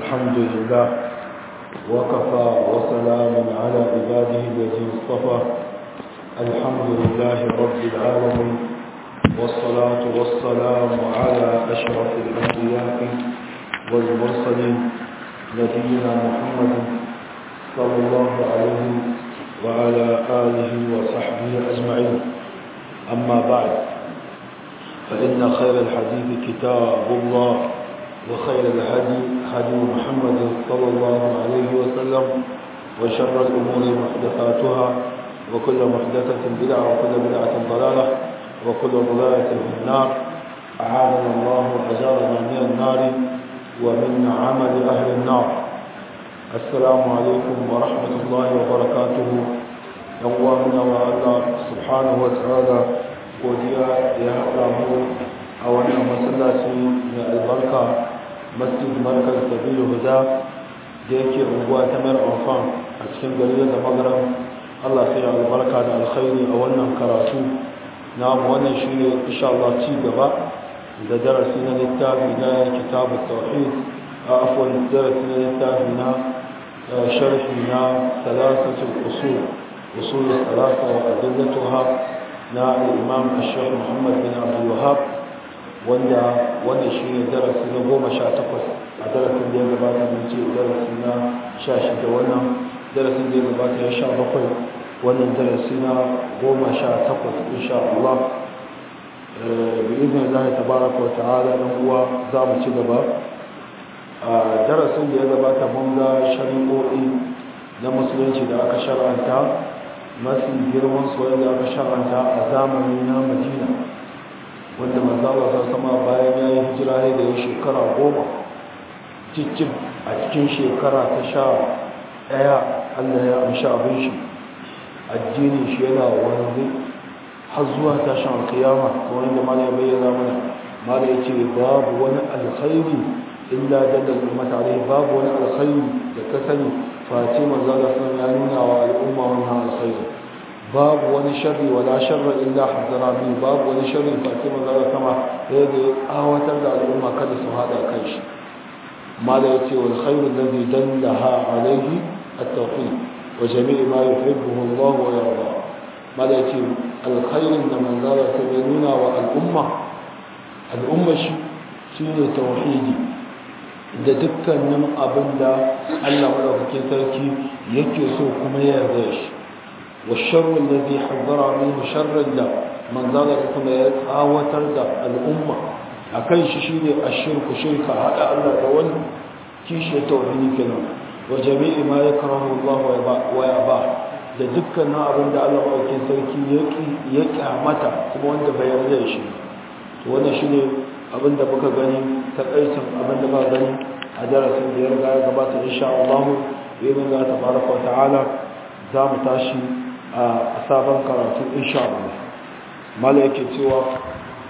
الحمد لله وكفى وسلام على عباده الذي اصطفى الحمد لله رب العالمين والصلاة والسلام على أشرف الأنبياء والمرسلين نبينا محمد صلى الله عليه وعلى آله وصحبه أجمعين أما بعد فإن خير الحديث كتاب الله وخير الهدي هدي محمد صلى الله عليه وسلم وشر الأمور محدثاتها وكل محدثة بدعة وكل بدعة ضلالة وكل ضلالة في النار أعاذنا الله وأجارنا من النار ومن عمل أهل النار السلام عليكم ورحمة الله وبركاته يوامنا الله سبحانه وتعالى godiya ya haɗa mu a wannan masallaci mai albarka masjid markar sabilu huda da yake unguwa ta mayar amfan a cikin gari da magaran allah sai ya albarka da alkhairi a wannan karatu na wannan shi ne insha Allah ci gaba da darasi na littafi na kitabu tauhid a afwan darasi na littafi na sharhi na salasatul usul usul salasa wa adillatuha na imam ashir muhammad bin abdul wahab wanda wanda shi ne darasi na goma sha takwas a darasin da ya gabata mun ce darasi na sha shida wannan darasin da ya gabata ya sha bakwai wannan darasi na goma sha takwas insha Allah bi izinin Allah tabaraka wa ta'ala dan uwa za mu ci gaba a darasin da ya gabata mun ga shari'o'i na musulunci da aka shar'anta mafi girman soyayya aka shar'anta a zamani na madina wanda manzala ta sama bayan ya yi hijira ne da ya shekara goma cikin a cikin shekara ta sha ɗaya allah ya amshi abin shi addinin shi yana wanzu har zuwa tashin alkiyama kamar yadda mala ya bayyana mana mala ya ce babu wani alkhairi illa dalal ummata alaihi babu wani alkhairi da ka sani face manzala sun ya nuna wa al'umma wannan alkhairi babu wani sharri wala sharra illa hadara bi babu wani sharri face manzala sama da ya awatar da al'umma kada su hada kan shi mala yace wal khairu alladhi dallaha alayhi at-tawhid wa jami' ma yuhibbuhu Allah wa yarda mala yace alkhairin da manzala ta nuna wa al'umma al'umma shi shine tauhidi da dukkanin abin da Allah madaukakin sarki yake so kuma ya yarda shi wa sharru alladhi haddara minhu sharran da manzala kuma ya tsawatar da al'umma akan shi shine ashirku shirka hada Allah da wani kishi tauhidi kenan wa jami'i ma yakrahu Allah wa yaba da dukkanin abin da Allah madaukakin sarki yake ya kyamata kuma wanda bai yarda shi to wannan shine abin da muka gani takaicin abin da muka gani a darasin da ya riga ya gabata insha Allah bai ga tabaraka wa ta'ala za mu tashi a sabon karatu insha Allah mala yake cewa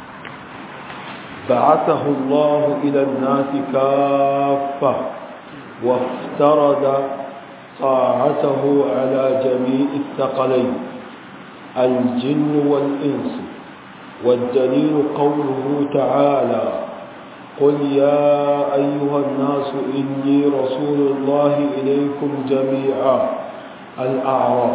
بعثه الله إلى الناس كافة وافترض طاعته على جميع الثقلين الجن والإنس والدليل قوله تعالى قل يا أيها الناس إني رسول الله إليكم جميعا الأعراف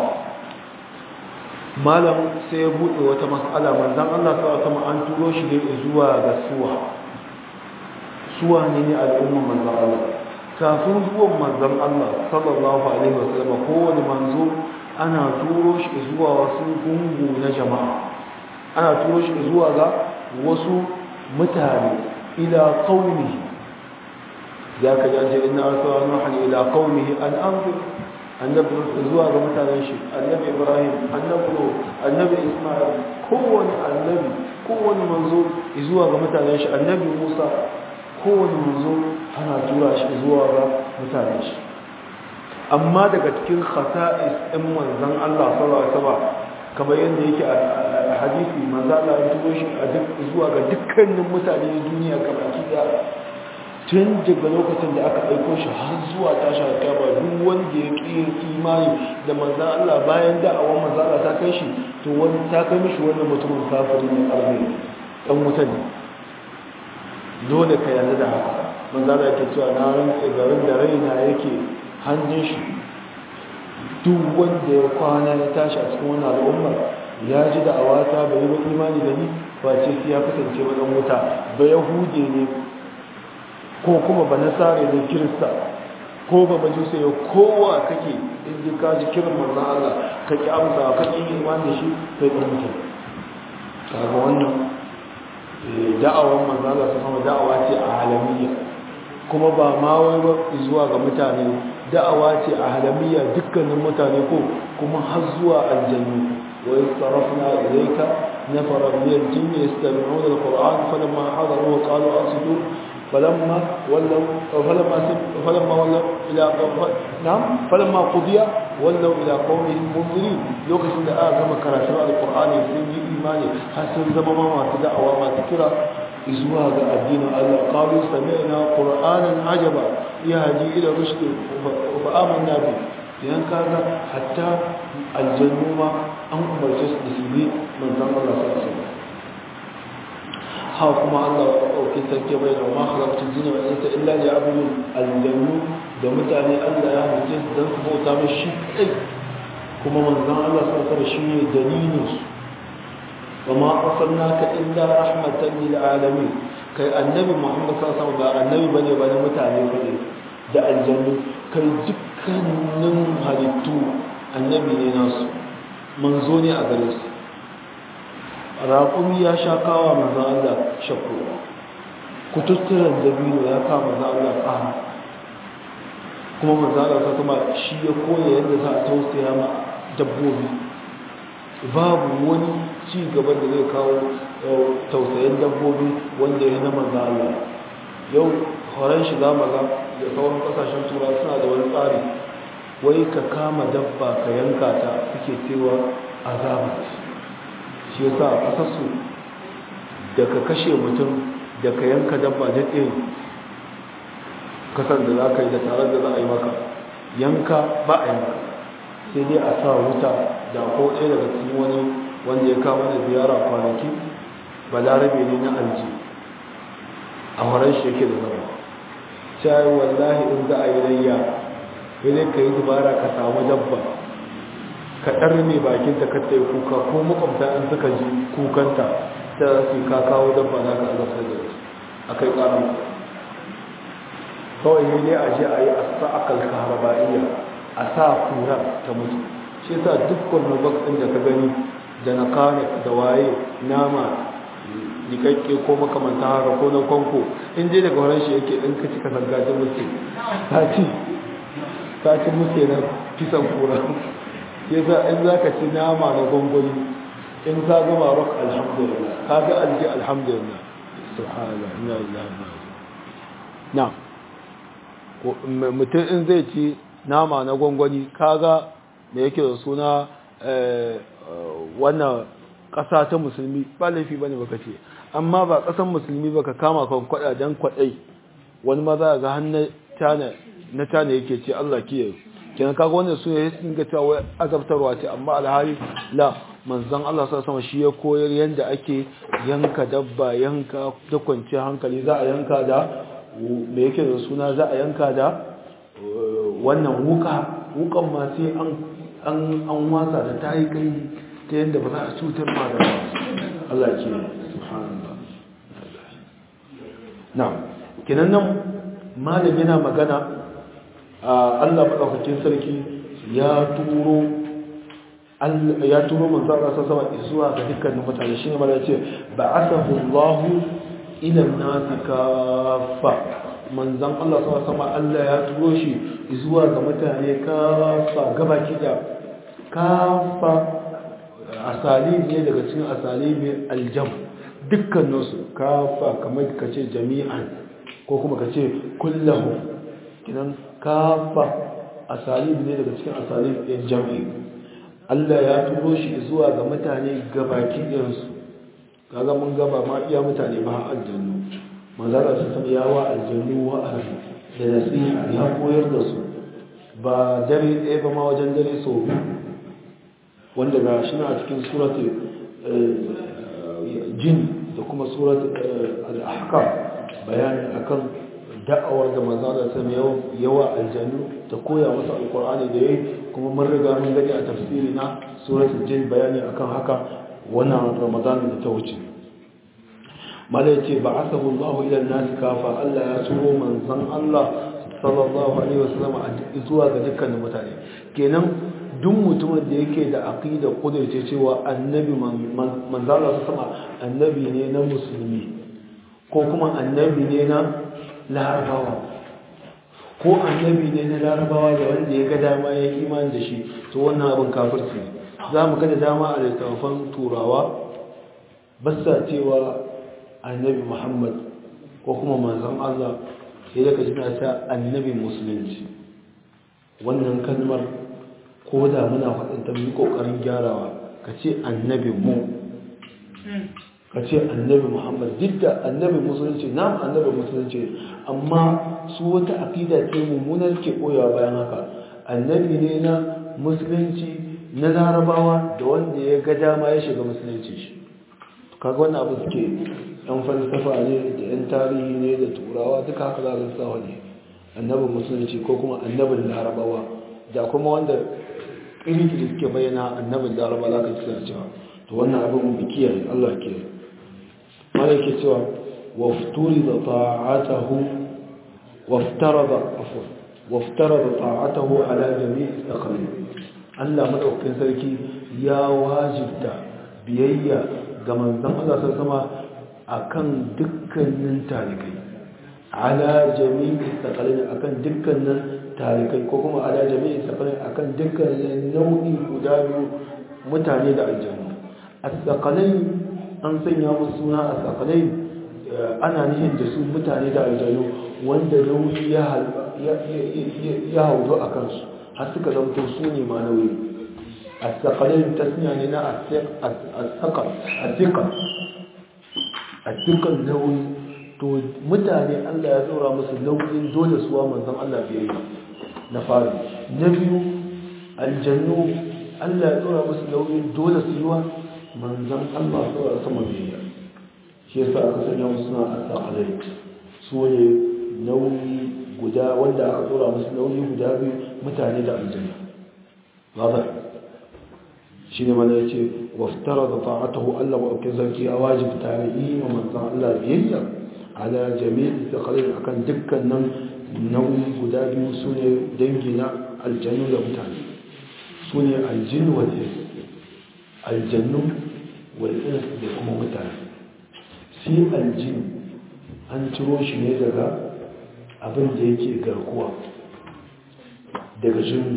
malam sai ya buɗe wata mas'ala manzan Allah sa sama an turo shi ne zuwa ga suwa suwa ne ne al'ummar manzan Allah kafin zuwan manzan Allah sallallahu alaihi wasallam kowane manzo ana turo shi zuwa wasu gungu na jama'a ana turo shi zuwa ga wasu mutane ila qaumihi ya ka ji anje inna arsala nuhan ila qaumihi an anzir annabi zuwa ga mutanen shi annabi ibrahim annabi annabi isma'il kowane annabi kowane manzo zuwa ga mutanen shi annabi musa kowane manzo ana tura shi zuwa ga mutanen shi amma daga cikin khasa'is ɗin manzon Allah sallallahu alaihi wasallam kamar yadda yake a hadisi manzo Allah ya turo shi a duk zuwa ga dukkanin mutane na duniya gabaki da tun daga lokacin da aka aiko shi har zuwa tashi alƙiyama duk wanda ya ƙi imani da manzo Allah bayan da'awar manzo Allah ta kai shi to wani ta kai mishi wannan mutumin kafiri ne arme dan wuta ne dole ka yarda da haka manzala yake cewa na rantse garin da raina yake hannun shi duk wanda ya kwana ya tashi a cikin wannan al'ummar ya ji da awata bai yi ba imani da ni ba ce sai ya kasance wajen wuta ba yahude ne ko kuma ba nasare ne kirista ko ba majusa ya kowa kake in ji ka ji kiran manzan Allah ka ki amsa ka ki imani da shi kai ɗan mutum kaga wannan da'awar manzan Allah su sama da'awa ce a halamiyya kuma ba ma wai ba zuwa ga mutane da'awa ce a halamiyya dukkanin mutane ko kuma har zuwa aljannu wa yastarafna ilayka nafara min al-jinni yastami'una al-qur'an falamma hadaru qalu ansitu فلما ولوا فلما فلما ولوا الى نعم فلما قضي ولوا الى قومهم منذرين لوكاشن da aka gama karatu alqur'ani sun yi imani har sun zama ma masu da'awa masu kira zuwa ga addinin Allah qalu sami'na qur'anan ajaba yahdi ila rushd fa amanna bi yan kaga hatta aljannu ma an umarce su da su bi manzon Allah sallallahu alaihi wasallam ha kuma Allah ya ɗauki sarki bai da ma halaktu jini wa insa illa li abudu aljannu da mutane Allah ya halice su dan su bauta mai shi kai kuma manzon Allah sallallahu alaihi shi ne dalilin su wa ma arsalnaka illa rahmatan lil alamin kai annabi Muhammad sallallahu alaihi wasallam ba annabi bane ba na mutane bane da aljannu kai dukkanin halittu annabi ne nasu manzo ne a gare su raƙumi ya sha kawa manzan Allah shakku kututturen dabino ya kawo manzan Allah tsaha kuma manzan Allah kuma shi ya koya yadda za a tausaya ma dabbobi babu wani ci gaba da zai kawo tausayin dabbobi wanda ya na manzan Allah yau horon shi za maza da sauran kasashen tura suna da wani tsari wai ka kama dabba ka yanka ta suke cewa azabat shi yasa a ƙasarsu da ka kashe mutum da ka yanka dabba da ɗin kasar da za ka yi da tare da za a yi maka yanka ba a yanka sai dai a sa wuta da ko ɗaya daga cikin wani wanda ya kama da ziyara kwanaki balarabe ne na alji a horon shi yake da zama shayi wallahi in za a yi layya sai ka yi dubara ka samu dabba ka ɗarme bakin ta kata yi kuka ko makwabta in suka ji kukanta ta su ka kawo dabba na ka azabta da su a kai ƙaran kawai ne ne a je a yi a sa akal kaharabaiya a sa kura ta mutu shi sa dukkan nubak ɗin da ka gani da na kane da waye nama jikakke ko makamanta haka ko na kwanko in dai daga wurin shi yake ɗin ka ci ka zangajin mutu ta ci ta ci mutu na kisan kura yasa in za ka ci nama na gwangwani in ka gama rock alhamdulillah ka ga alji alhamdulillah subhanallah ina ilaha na mutum in zai ci nama na gwangwani ka ga da yake da suna wannan ƙasa ta musulmi ba laifi bane baka ce amma ba ƙasan musulmi baka kama kan kwada dan kwadai wani maza ga hannun na tana yake ce Allah kiyaye kenan kaga wannan su ya dinga cewa wai azabtarwa ce amma alhali la manzon Allah sallallahu alaihi shi ya koyar yanda ake yanka dabba yanka da kwanciyar hankali za a yanka da me yake da suna za a yanka da wannan wuka wukan ma sai an an an wasa da tayi kai ta yanda ba za a cutar ma da Allah ke subhanallah na'am kenan nan malami yana magana Allah maɗaukakin sarki ya turo ya turo manzo Allah sama zuwa ga dukkanin mutane shine mala yace ba'athahu Allah ila an-nas kaffa manzon Allah sama Allah ya turo shi zuwa ga mutane kaffa gabaki da kaffa asali ne daga cikin asali ne aljam dukkaninsu kaffa kamar kace jami'an ko kuma kace kullahu kinan kafa asalib ne daga cikin asalib ɗin jam'i Allah ya turo shi zuwa ga mutane gabaki ɗinsu kaga mun gaba ma iya mutane ba aljannu manzara su san yawa aljannu wa ahli da nasiha ya koyar da su ba dare ɗaya ba ma wajen dare sau wanda ga shi na a cikin suratul jin da kuma suratul al-ahkam bayani akan da'awar da manzala sama yawa aljanu ta koya masa alkur'ani da yayi kuma mun riga mun gani a tafsiri na suratul jin bayani akan haka wannan ramadan da ta wuce malai ce ba asabu Allah ila nas kafa Allah ya turo manzon Allah sallallahu alaihi wasallam zuwa ga dukkan mutane kenan duk mutumin da yake da aqida kudurce cewa annabi manzala sama annabi ne na musulmi ko kuma annabi ne na larabawa ko annabi ne na larabawa da wanda ya ga dama ya yi imani da shi to wannan abin kafirci ne za mu kada dama a littattafan turawa basa cewa annabi muhammad ko kuma manzan allah sai daga jina ta annabi musulunci wannan kalmar ko da muna faɗin ta yi ƙoƙarin gyarawa ka ce annabi mu ka ce annabi muhammad duk da annabi musulunci na annabi musulunci amma su wata aƙida ce mummunar ke koyawa bayan haka annabi ne na musulunci na larabawa da wanda ya ga dama ya shiga musulunci shi kaga wannan abu suke yan falsafa ne da yan tarihi ne da turawa duka haka za su sa ne annabin musulunci ko kuma annabin larabawa da kuma wanda kirkiri suke bayyana annabin larabawa za ka ci suna cewa to wannan abin mu kiyaye Allah kiyaye mala yake cewa wafturi da ta'atahu waftarada afwan waftarada ta'atahu ala jami'i taqalim Allah madaukakin sarki ya wajibta biyayya ga manzon Allah sai sama akan dukkanin talikai ala jami'i taqalim akan dukkanin talikai ko kuma ala jami'i taqalim akan dukkanin nau'i guda biyu mutane da aljanna as-saqalain an sanya musu suna as-saqalain ana nihin da su mutane da aljanna wanda nauyi ya ya haudu a kansu har suka zamto su ne ma nauyi as-saqalain tasniya ne na as-saqal as-siqal as-siqal nauyi to mutane Allah ya tsora musu nauyin dole suwa manzon Allah biyayya na fari na biyu aljannu Allah ya tsora musu nauyin dole su yi wa manzan Allah tsora sama biyayya shi yasa aka sanya musu suna asaqalai su ne nauyi guda wanda aka tsora musu nauyi guda biyu mutane da aljanna waza shi ne mana yace waftara da ta'atahu Allah wa aukin sarki ya wajibta ne yi wa manzan Allah biyayya ala jami'i taqalin akan dukkanin nauyi guda biyu su ne dangi na aljannu da mutane su ne aljin wal'ins aljannu wal'ins da kuma mutane si aljin an ciro shi ne daga abin da yake garkuwa daga jinna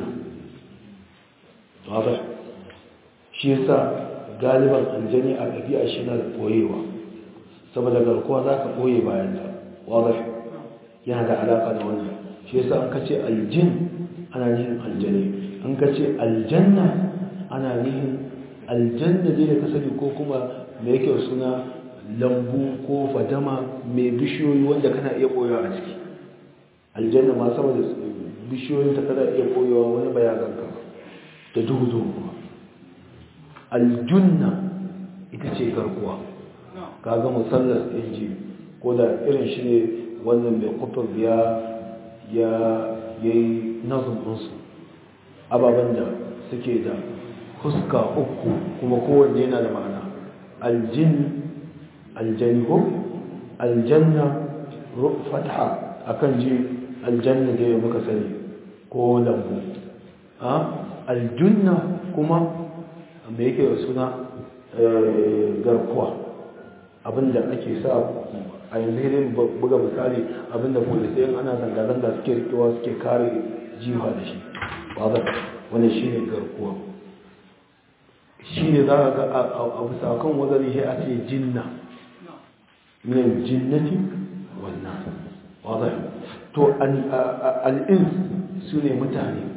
wadda shi yasa galiban aljani a ɗabi'a shi na da ɓoyewa saboda garkuwa za ka ɓoye bayan ta wadda yana da alaƙa da wannan shi yasa an kace aljin ana nihin aljani an kace aljanna ana nihin aljanna dai da ka sani ko kuma me yake suna lambu ko fadama mai bishiyoyi wanda kana iya koyawa a ciki aljanna ma sama da bishiyoyin ta kana iya koyawa wani bayagan ka da duhu duhu kuma aljunna ita ce garkuwa kaga musallas ɗin ji ko da irin shi ne wannan mai kutub ya ya yi nazin ɗinsu ababen da suke da fuska uku kuma kowanne yana da ma'ana aljin aljaniho aljanna fatha akan ji aljanna da ya muka sani ko lambu aljunna kuma me yake da suna garkuwa abinda ake sa a yanzu irin buga misali abinda polisai ana zanga-zanga suke rikewa suke kare jiwa da shi wadda wani shi ne garkuwa shi ne za a ga a bisa kan wazari shi a ce jinna min jinnati wannan wadda to al'ins su ne mutane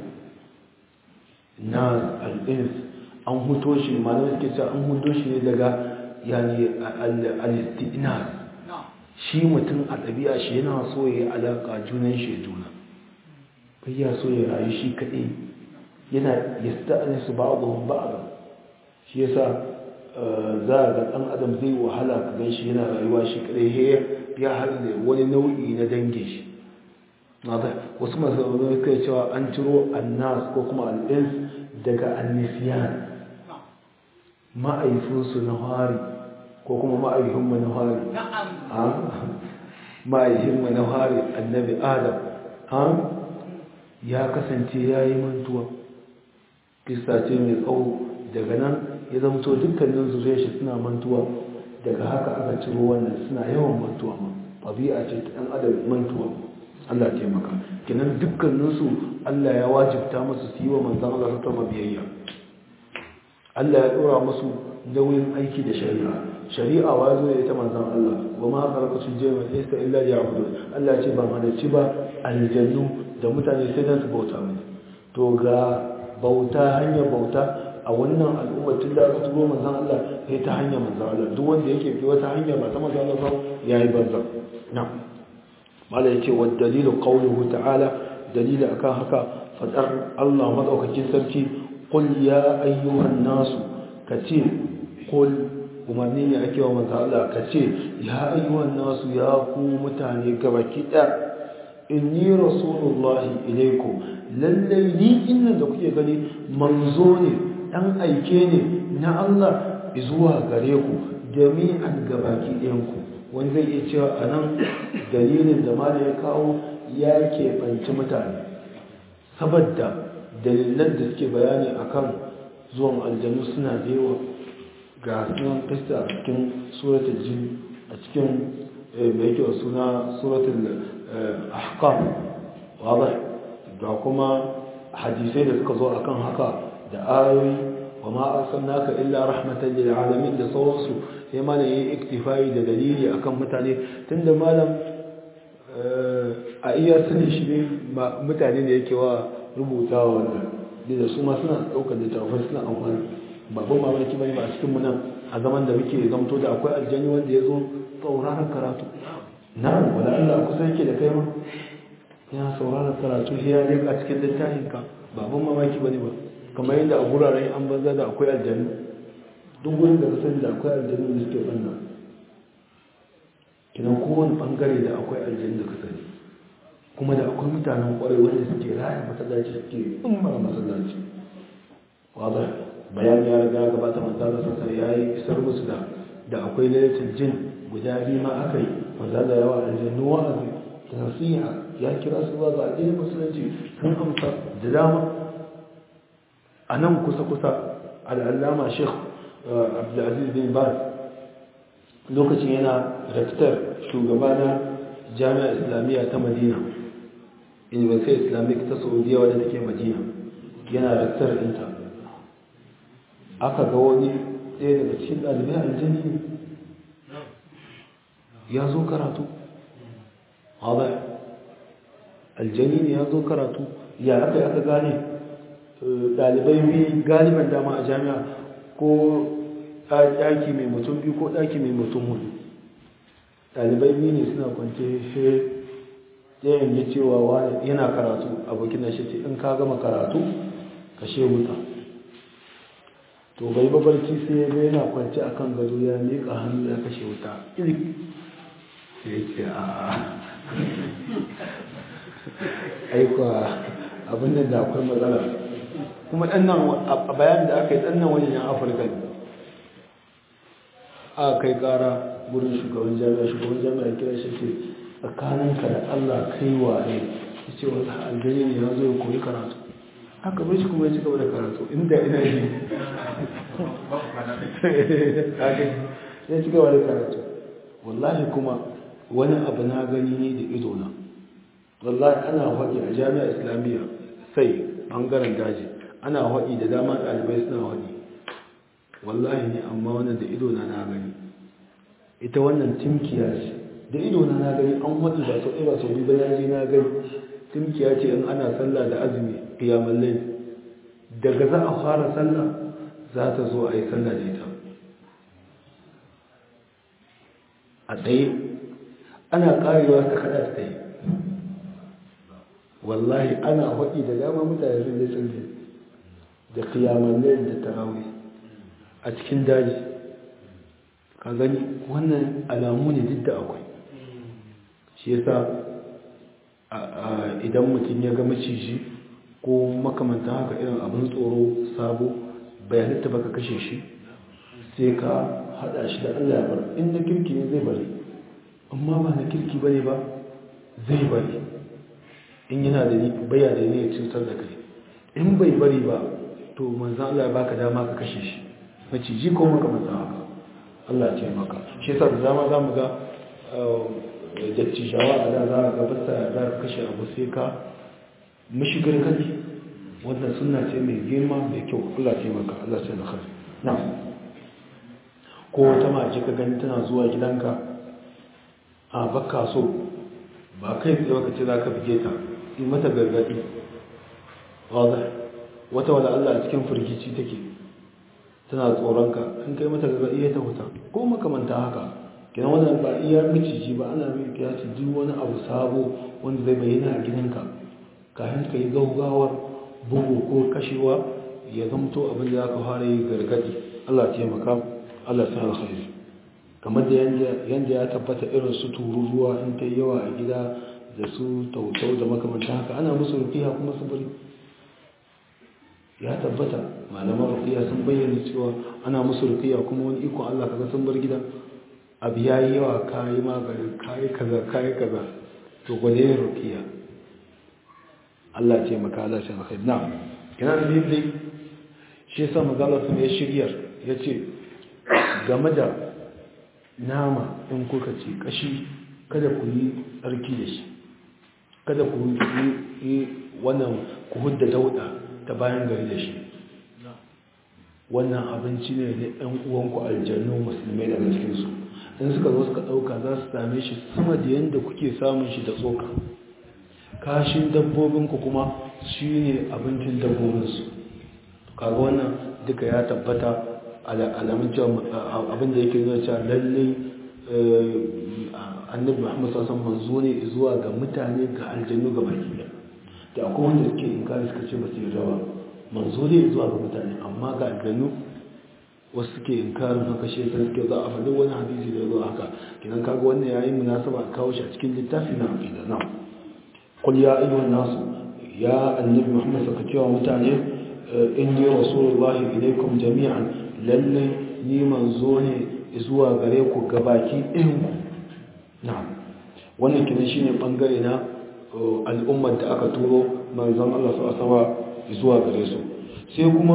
na al'ins an huto shi malamai suke cewa an huto shi ne daga yani al-istinas shi mutum a ɗabi'a shi yana so ya yi alaƙa junan shi juna kai ya so ya rayu shi kaɗai yana ya sta'ani su ba abubuwan ba a shi ya sa za a ga ɗan adam zai wahala ka gan shi yana rayuwa shi kaɗai ya haɗu da wani nau'i na dangin shi wasu masu kai cewa an ciro annas ko kuma al'ins daga annisiyan ma'aifinsu na hari ko kuma ma'aifinmu na hari ma'aifinmu na hari annabi adam ya kasance ya yi mantuwa kista ce mai tsawo daga nan ya zamto dukkanin zuriyar shi suna mantuwa daga haka aka ciro wannan suna yawan mantuwa ma ɗabi'a ce ta ɗan adam mantuwa Allah taimaka kinan dukkaninsu Allah ya wajibta musu su yi wa manzan Allah ta biyayya Allah ya ɗora musu nauyin aiki da shari'a shari'a wa zo ya ta manzan Allah wa ma karkacin jema isa illa ya hudu Allah ce ban halarci ba aljannu da mutane sai dan su bauta mini to ga bauta hanyar bauta a wannan al'ummar tun da aka turo manzan Allah sai ta hanyar manzan Allah duk wanda yake fi wata hanya ba ta manzan Allah ya yi banzan na mala yace wa dalilu qawluhu ta'ala dalili akan haka fadar Allah madaukakin sarki qul ya ayyuhan nasu kace qul umarni ne ake wa manzan Allah kace ya ayyuhan nasu ya ku mutane gabaki ɗaya inni rasulullahi ilaikum lallai ni inda da kuke gani manzo ne dan aike ne na Allah zuwa gare ku jami'an gabaki ɗayanku wani zai iya cewa a nan dalilin da mala ya kawo ya keɓanci mutane saboda dalilan da suke bayani akan zuwan aljanu suna da yawa ga sunan kasta a cikin suratul jin a cikin mai yake suna suratul ahqaf wadai ga kuma hadisai da suka zo akan haka da ayoyi wa ma arsalnaka illa rahmatan lil alamin da sauransu sai malam yayi iktifai da dalili akan mutane tunda malam a iya sani shi ne mutane da yake wa rubutawa wannan da su ma suna daukar littafai suna amfani babban mamaki bane ba a cikin mu nan a zaman da muke zamto da akwai aljanni wanda ya zo sauraron karatu na wala Allah kusa yake da kai ma yana sauraron karatu sai ya leka cikin littafin ka babban mamaki bane ba kamar yadda a guraren an banza da akwai aljannu duk gurin da ka sani da akwai aljannu da suke banna kinan kowane bangare da akwai aljannu da ka sani kuma da akwai mutanen kwarai wanda suke raya masallaci suke umar masallaci wadda bayan ya riga gabata manzala sassa ya yi isar musu da da akwai lalatin jin guda biyu ma aka yi manzala yawa aljannu wa'azi da nasiha ya kira su zuwa ga addinin musulunci sun amsa da dama a nan kusa-kusa al'allama sheikh abdulaziz bin baz lokacin yana rektar shugaba na jami'a islamiyya ta madina university islamic ta saudiya wadda take madina yana rektar ɗinta aka ga wani ɗaya daga cikin ɗalibai aljani ne ya zo karatu haɗa aljani ne ya zo karatu ya aka aka gane ɗalibai biyu galiban dama a jami'a ko ɗaki mai mutum biyu ko ɗaki mai mutum hudu ɗalibai biyu ne suna kwance shi ɗayan ya cewa wani yana karatu abokin da shi ce in ka gama karatu ka she wuta to bai babarci sai ya ga yana kwance a kan gado ya miƙa hannu ya kashe wuta ilik sai ya ce a aikwa abin da akwai matsala kuma ɗannan a bayan da aka yi ɗannan wajen yan afirka ne a kai ƙara wurin shugaban jami'a shugaban jami'a kira shi ce tsakaninka da allah kai wa ne ya ce wata aljani ne ya zo ya koyi karatu aka bai shi kuma ya ci gaba da karatu inda ina yi ya ci gaba da karatu wallahi kuma wani abu na gani ne da idona wallahi ana haɗi a jami'a islamiyya sai ɓangaren daji ana haɗi da dama ɗalibai suna haɗi wallahi ne amma wannan da idona na gani ita wannan timkiya ce da idona na gani an haɗi ba sau ɗaya ba sau biyu ba na je na gani timkiya ce in ana sallah da azumi qiyamul layl daga za a fara sallah za ta zo a yi sallah da ita a tsaye ana karewa ta kada ta tsaye wallahi ana haɗi da dama mutane sun je sun je da qiyamul layl da tarawih a cikin daji ka gani wannan alamu ne duk da akwai shi yasa idan mutum ya ga maciji ko makamanta haka irin abin tsoro sabo bai halitta baka kashe shi sai ka hada shi da Allah ya bar in na kirki ne zai bari amma ba na kirki bane ba zai bari in yana da baya da ne cutar da kai in bai bari ba to manzan Allah ya baka dama ka kashe shi maciji ko makamanta haka Allah ce maka shi yasa da dama za mu ga dattijawa a da za a gabata za ka kashe abu sai ka mashigar kaji wannan suna ce mai girma mai kyau Allah ce maka Allah ce da kai na ko wata mace ka gani tana zuwa gidanka a baka so ba kai tsaye baka ce za ka bige ta yi mata gargadi wata wada Allah a cikin firgici take tana tsoronka in kai mata gargaɗi ya ta huta ko makamanta haka kina wannan ba iya miciji ba ana mai kiyasi duk wani abu sabo wanda zai bayyana a gidanka kafin ka yi gaugawar bugu ko kashewa ya zamto abin da aka fara yi gargaɗi Allah taimaka Allah ta alkhairi kamar da yanda ya tabbata irin su tururuwa in ta yawa a gida da su tautau da makamanta haka ana musu rufiya kuma su bari ya tabbata malaman rukiya sun bayyana cewa ana musu rukiya kuma wani ikon Allah kaga sun bar gida abu ya yi yawa kayi magani kayi kaza kayi kaza to gwade yin rukiya Allah ce maka Allah ce maka na kina da dai shi yasa magalar sun ya shiryar ya ce game da nama in kuka ce kashi kada ku yi tsarki da shi kada ku yi wannan ku hudda dauda ta bayan gari da shi wannan abinci ne na ɗan uwanku aljannu musulmai daga cikinsu in suka zo suka ɗauka za su same shi sama da yadda kuke samun shi da tsoka kashin dabbobinku kuma shi ne abincin dabbobinsu kaga wannan duka ya tabbata alamun cewa abin da yake nuna cewa lallai annabi muhammad sassan manzo ne zuwa ga mutane ga aljannu ga baki da akwai wanda suke inkari suka ce ba su yi rawa manzo ne zuwa ga mutane amma ga aljannu wasu suke inkarin haka shi ta suke za a faɗi wani hadisi da zuwa haka kinan kaga wannan yayin munasaba a kawo shi a cikin littafi na aqida na qul ya ayyuhan nasu ya annabi muhammad saka cewa mutane inni rasulullahi ilaikum jami'an lalle ni manzo ne zuwa gare ku gabaki ɗayan ku na'am wannan kinan shine bangare na al'ummar da aka turo manzon Allah su asawa zuwa gare su sai kuma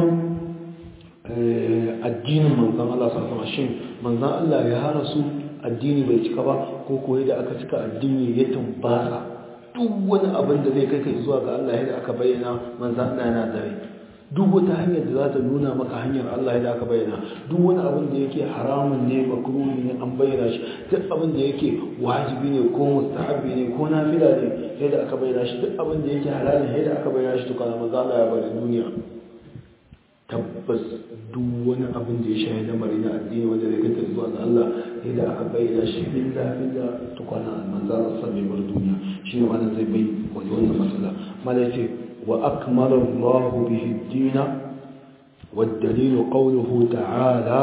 addinin manzon Allah su asawa shin manzon Allah ya hana su addini bai cika ba ko koyi da aka cika addini ya tumbasa duk wani abin da zai kai kai zuwa ga Allah yadda aka bayyana manzon Allah yana dare duk wata hanyar da za ta nuna maka hanyar Allah yadda aka bayyana duk wani abin da yake haramun ne makruhi ne an bayyana shi duk abin da yake wajibi ne ko mustahabi ne ko nafila ne yadda aka bayyana shi duk abin da yake halali yadda aka bayyana shi tukana maza Allah ya bari duniya tabbas duk wani abin da ya shahi lamari na addini wanda zai kanta zuwa ga Allah yadda aka bayyana shi billa billa tukana manzo Allah sai bar duniya shi ne wannan zai bai wani wannan masala mala yace wa akmala Allah bihi ad-din والدليل قوله تعالى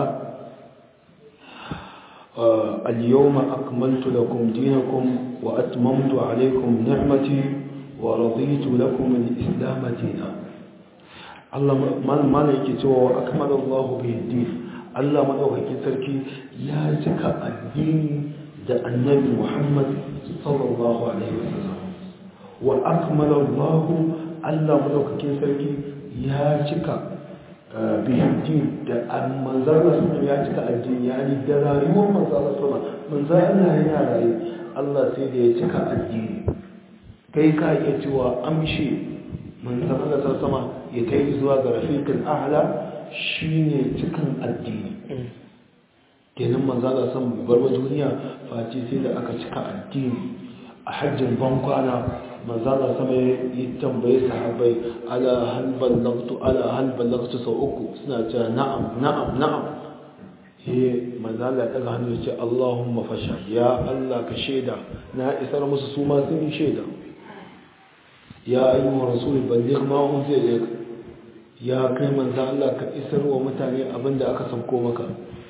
اليوم أكملت لكم دينكم وأتممت عليكم نعمتي ورضيت لكم الإسلام دينا الله ما لك تو أكمل الله به الدين الله ما لك تركي يا زكى الدين ده النبي محمد صلى الله عليه وسلم وأكمل الله الله ما لك تركي يا زكى bihidin da manzana suna ya cika addini ya ni da rayuwar manzana suna manzana yana rayu Allah sai da ya cika addini kai ka iya cewa amshe manzana da sama ya kai zuwa ga rafiqul a'la shine cikin addini kenan manzana san bar duniya face sai da aka cika addini a hajjin bankwana manzana sama ya tambaye sahabbai ala hal ballagtu ala hal ballagtu sau uku suna cewa na'am na'am na'am he manzala daga hannu ya ce Allahumma fasha ya Allah ka shaida na isar musu su ma sun yi shaida ya ayyuhar rasul balligh ma unzila ilayk ya kai manzo Allah ka isar wa mutane abinda aka sauko maka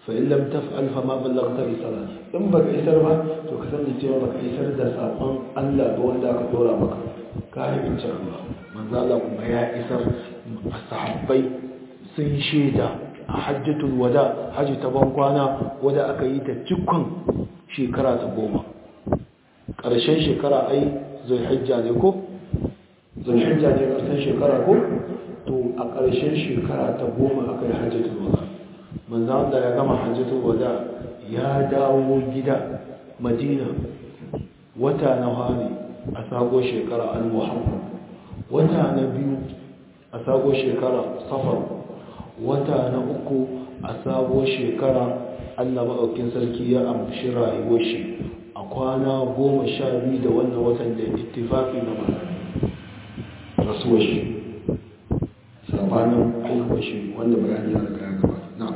fa in lam taf'al fa ma ballaghta risala in baka isar ba to ka sani cewa baka isar da sakon Allah ba wanda aka dora maka ka yi bincin Allah manzo Allah kuma ya isar sahabbai sun shaida a hajjatul wada haji ta ban kwana wadda aka yi ta cikon shekara ta goma ƙarshen shekara ai zulhijja ne ko zulhijja ne ƙarshen shekara ko to a ƙarshen shekara ta goma aka yi hajjatul wada manzan da ya gama hajjatul wada ya dawo gida madina wata na hari a sago shekara al-muhammad wata na biyu a sago shekara safar wata na uku a sabo shekara allah maɗaukin sarki ya amshi rayuwar shi a kwana goma sha biyu da wannan watan da ittifafi na rasuwar shi sabanin haihuwar shi wanda bayani ya riga ya gaba na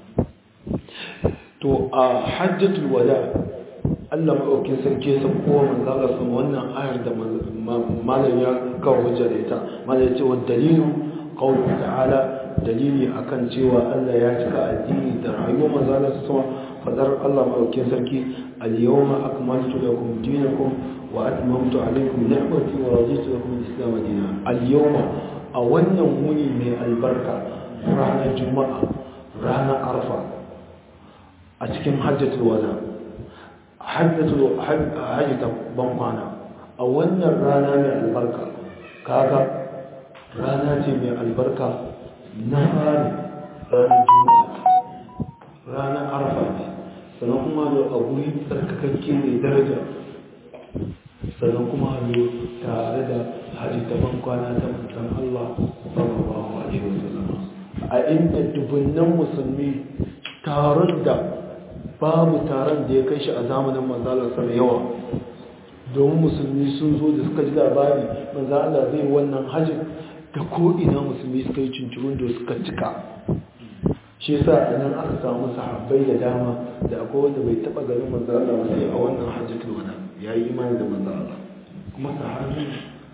to a hajjatul wada allah maɗaukin sarki ya sauko manzala sama wannan ayar da malam ya kawo hujja da ita malam ya ce wa dalilu qawlu ta'ala dalili akan cewa Allah ya cika addini da rayuwar manzala su sama fadar Allah maɗaukin sarki al-yawma akmaltu lakum dinakum wa atmamtu alaykum ni'mati wa raditu lakum al-islam dinan al-yawma a wannan wuni mai albarka ranar juma'a ranar arfa a cikin hajjatul wada hajjatul hajjata ban kwana a wannan rana mai albarka kaga rana ce mai albarka na fari ranar juma'a ranar arfa ne sannan kuma da a guri tsarkakakke mai daraja sannan kuma ne tare da hajji ta bankwana ta mutan Allah sallallahu alaihi wasallam a inda dubunnan musulmi taron da babu taron da ya kai shi a zamanin manzalar sa yawa domin musulmi sun zo da suka ji labari manzalar zai wannan hajji da ko'ina musulmi suka yi cincirin da suka cika shi sa a nan aka samu sahabbai da dama da akwai wanda bai taba ganin manzala ba sai a wannan hajjatul wada ya yi imani da manzala kuma sahabi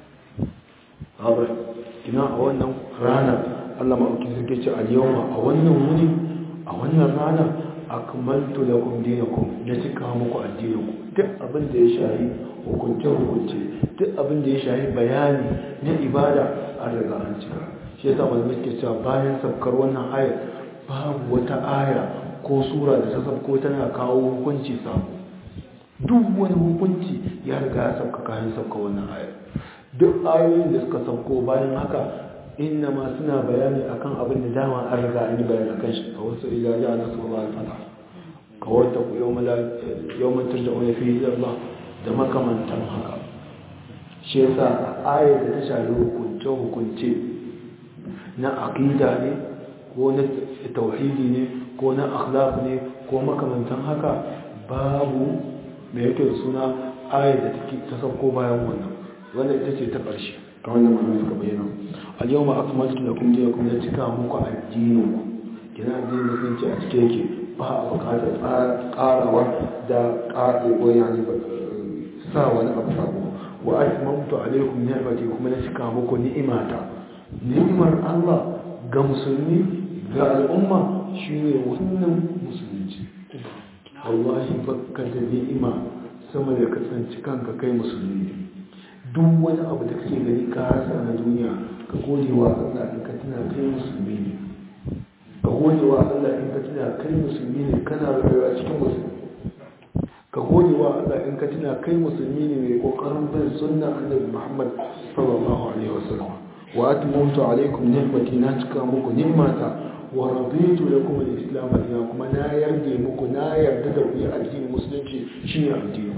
haɓar kina a wannan rana allah ma'auki suke ce a yawma a wannan wuni a wannan rana akmaltu lakum dinakum na cika muku addininku duk abin da ya shahi hukunce hukunce duk abin da ya shahi bayani na ibada an riga an cika shi yasa malamai suke cewa bayan sabkar wannan ayar babu wata aya ko sura da ta sabko tana kawo hukunci sabo duk wani hukunci ya riga ya sabka kayan sabka wannan ayar duk ayoyin da suka sabko bayan haka inna ma suna bayani akan abin da dama an riga an yi bayani akan shi a wasu ilaji a nasu ba fata kawai ta ku yau mantar da wani fiye Allah da makamantan haka shi yasa ayar da ta shafi hukunce-hukunce na aqida ne ko na tauhidi ne ko na akhlaq ne ko makamantan haka babu mai yake da suna ayar da take ta sauko bayan wannan wanda ita ce ta ƙarshe kamar da malamai suka bayyana al-yawma akmaltu lakum dinakum ya cika muku addinin ku kina addinin musulunci a cike yake ba a buƙatar ƙarawa da ƙarewa yani sa wani abu sabo wa atmamtu alaikum ni'mati kuma na cika muku ni'imata ni'imar Allah ga musulmi ga al'umma shine wannan musulunci wallahi bakka da ni'ima sama da kasance kanka kai musulmi duk wani abu da kake gani ka rasa na duniya ka gode wa Allah in ka tuna kai musulmi ne ka gode wa Allah in ka tuna kai musulmi ne kana rayuwa cikin musulmi ka gode wa Allah in ka tuna kai musulmi ne mai kokarin bin sunna annabi Muhammad sallallahu alaihi wasallam wa atmamtu alaikum ni'mati na cika muku ni'mata wa raditu lakum al-islam dinan kuma na yarda muku na yarda da ku addinin musulunci shine addini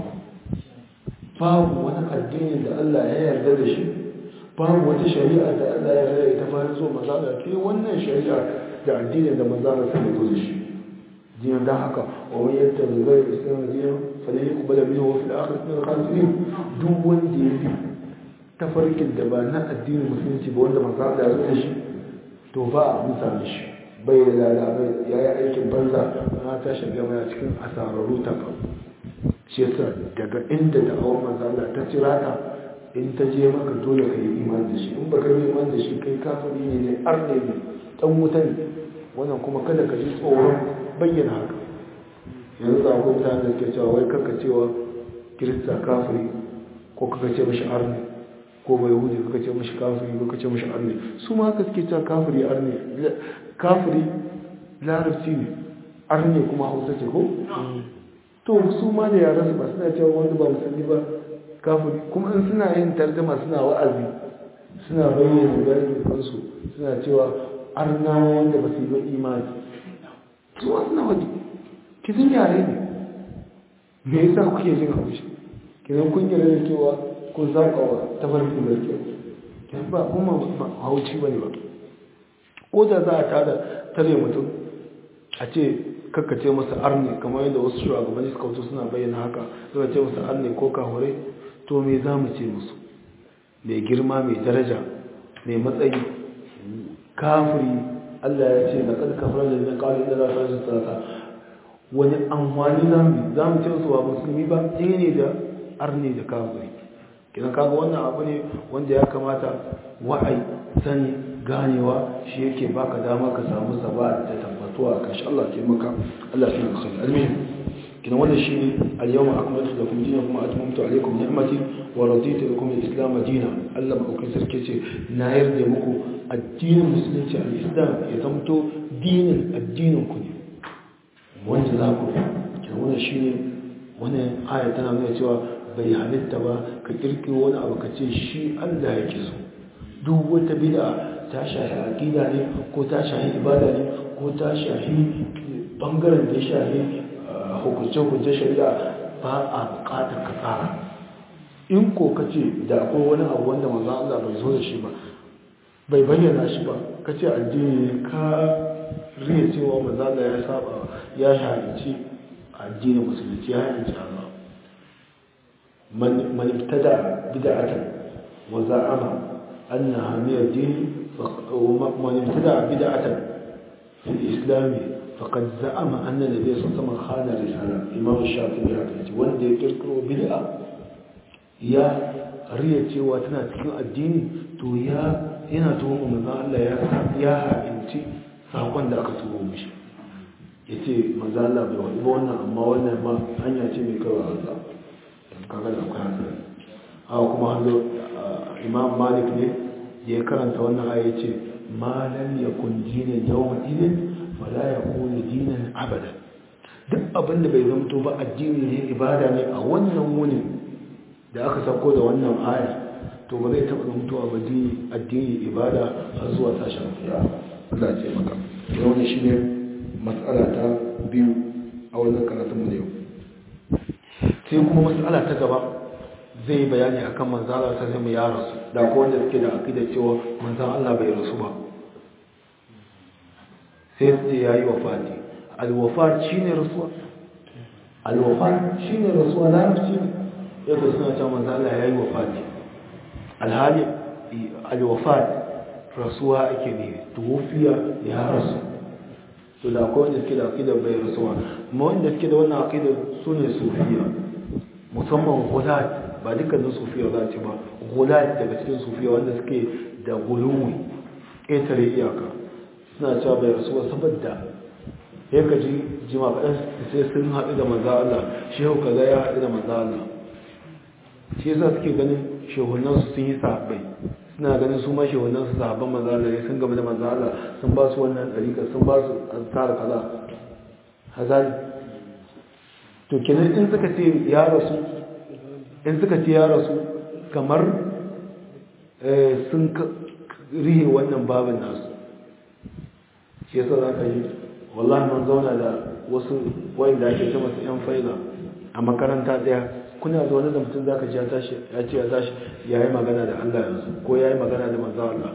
babu wani addini da Allah ya yarda da shi babu wata shari'a da Allah ya yarda da ita bayan zo maza da ke wannan shari'a da addini da maza da sai zo da shi dinan da haka wa man yattabi ghayra islam dinan falan yuqbal minhu wa fil akhirati min al-khasirin duk wanda ya bi tafarkin da ba na addinin musulunci ba wanda maza da ya zo da shi to ba a musa shi bai da lalabai ya yi aikin banza na tashi gama ya cikin asararru ta ba shi yasa daga inda da awon manzala ta cira ta in ta je maka dole ka yi iman da shi in baka yi iman da shi kai kafiri ne ne ar ne ne dan wuta ne wannan kuma kada ka ji tsoron bayyana haka yanzu za ku mutane da ke cewa wai kaka cewa kirista kafiri ko kaka ce mashi arni ko bai hudu kaka ce mashi kafiri ko kaka ce mashi arni su ma haka suke cewa kafiri arni kafiri larabci ne arni kuma hausa ce ko to su ma da yaran su ba suna cewa wanda ba musulmi ba kafiri kuma in suna yin tarjama suna wa'azi suna bayyana bayan kansu suna cewa arnawa wanda ba su yi ba imani su ma suna waje kisan yare ne me yasa kuke jin haushi kisan kun yi da cewa kun zaɓa wa tafarkin da ke kisan ba kuma hauci ba ne ba ko da za a tada tare mutum a ce kakkace masa arne kamar yadda wasu shugabanni suka wuce suna bayyana haka suka ce masa arne ko kahure to me za mu ce musu mai girma mai daraja mai matsayi kafiri Allah ya ce na ƙarƙafar da zai kawo inda za su rashin sarata wani amfani za mu ce su ba musulmi ba ɗaya ne da arne da kafiri kina kaga wannan abu ne wanda ya kamata wa'ai sani ganewa shi yake baka dama ka samu saba da tabbatuwa a kashi Allah ke maka Allah fi maka almihim kina wannan shi ne al-yawma akmaltu lakum dinakum wa atmamtu alaykum ni'mati wa raditu lakum al-islam dinan Allah ba sarki ce na yarda muku addinin musulunci al-islam ya zamto dinin addinin ku ne wanda za ku kina wannan shi ne wannan aya tana nuna cewa bai halitta ba ka kirkiro wani abu ka ce shi Allah yake so duk wata bid'a ta shahi aqida ne ko ta shahi ibada ne ko ta shahi bangaren da ya shahi hukunce-hukunce shari'a ba a bukatar ka tsara in ko ka ce da akwai wani abu wanda manzan Allah bai zo da shi ba bai bayyana shi ba ka ce addini ka riya cewa manzan Allah ya saba ya shahinci addinin musulunci ya shahinci Allah من ابتدع بدعة وزعم أنها من الدين ومن ابتدع بدعة في الإسلام فقد زعم أن النبي صلى الله عليه وسلم خان الرسالة إمام الشافعي يعتقد وان دي يذكروا بدعة يا ريتي واتنا تكون الدين تو يا ina tuhumar manzan Allah ya haɗinci saƙon da aka tuho mishi ya ce manzan Allah bai wani ba wannan amma wannan ma hanya ce mai kawai Allah kaga da akwai hankali haka kuma hanzo imam malik ne ya karanta wannan aya ce ma lam yakun dinan yawma idin fala yakunu dinan abada duk abin da bai zamto ba addini ne ibada ne a wannan wuni da aka sako da wannan aya to ba zai taɓa zamtowa ba addini ibada har zuwa tashin fiya Allah ce maka yau wannan shine matsala ta biyu a wannan karatun mu ne yau sai kuma matsala ta gaba zai yi bayani akan manzan Allah ta zama ya rasu da ko wanda suke da akida cewa manzan Allah bai rasu ba sai su ce yayi wafati alwafat shine rasuwa alwafat shine rasuwa larabci ne yadda suna cewa manzan Allah yayi wafati alhali alwafat rasuwa ake ne tuwofiya ya rasu to da akwai wanda suke da akida bai rasuwa amma wanda suke da wannan akida su ne sufiya musamman gulat ba dukkanin sufiya za ce ba gulat daga cikin sufiya wanda suke da guluwi ƙetare iyaka suna cewa bai rasuwa saboda ya ka ji jima kaɗan sai sun haɗu da maza Allah shehu kaza ya haɗu da maza Allah shi yasa suke ganin shehunansu sun yi sahabbai suna ganin su ma shehunansu sahabban maza Allah ne sun gaba da maza Allah sun ba su wannan ɗarika sun ba su tsara kaza hazali to kenan in suka ce ya rasu in suka ce ya rasu kamar sun rihe wannan babin nasu shi yasa za ka yi wallahi mun zauna da wasu wanda ake ce masu yan faida a makaranta daya kuna zaune da mutum za ka ji ya tashi ya ce ya tashi ya yi magana da Allah yanzu ko ya yi magana da manzo Allah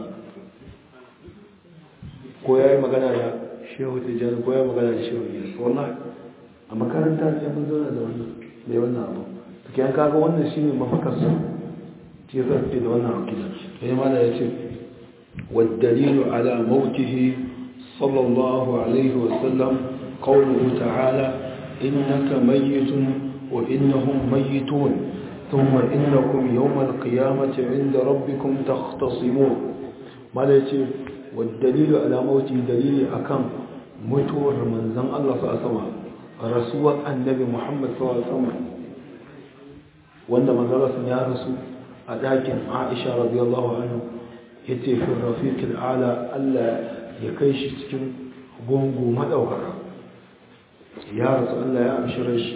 ko ya yi magana da shehu tijjani ko ya yi magana da shehu yesu wallahi a makaranta ne mun zauna da wannan mai wannan abu to kiyan kaga wannan shine mafakar su shi yasa suke da wannan akida sai ma da yace والدليل على موته صلى الله عليه وسلم قوله تعالى إنك ميت وإنهم ميتون ثم إنكم يوم القيامة عند ربكم تختصمون ما يتي والدليل على موته دليل أكم mutuwar manzan Allah sa sama rasuwar annabi Muhammad sa sama wanda manzara sun ya rasu a ɗakin Aisha radiyallahu anhu ya ce fi rafiqil ala Allah ya kai shi cikin gungu madaukaka ya rasu Allah ya amshi shi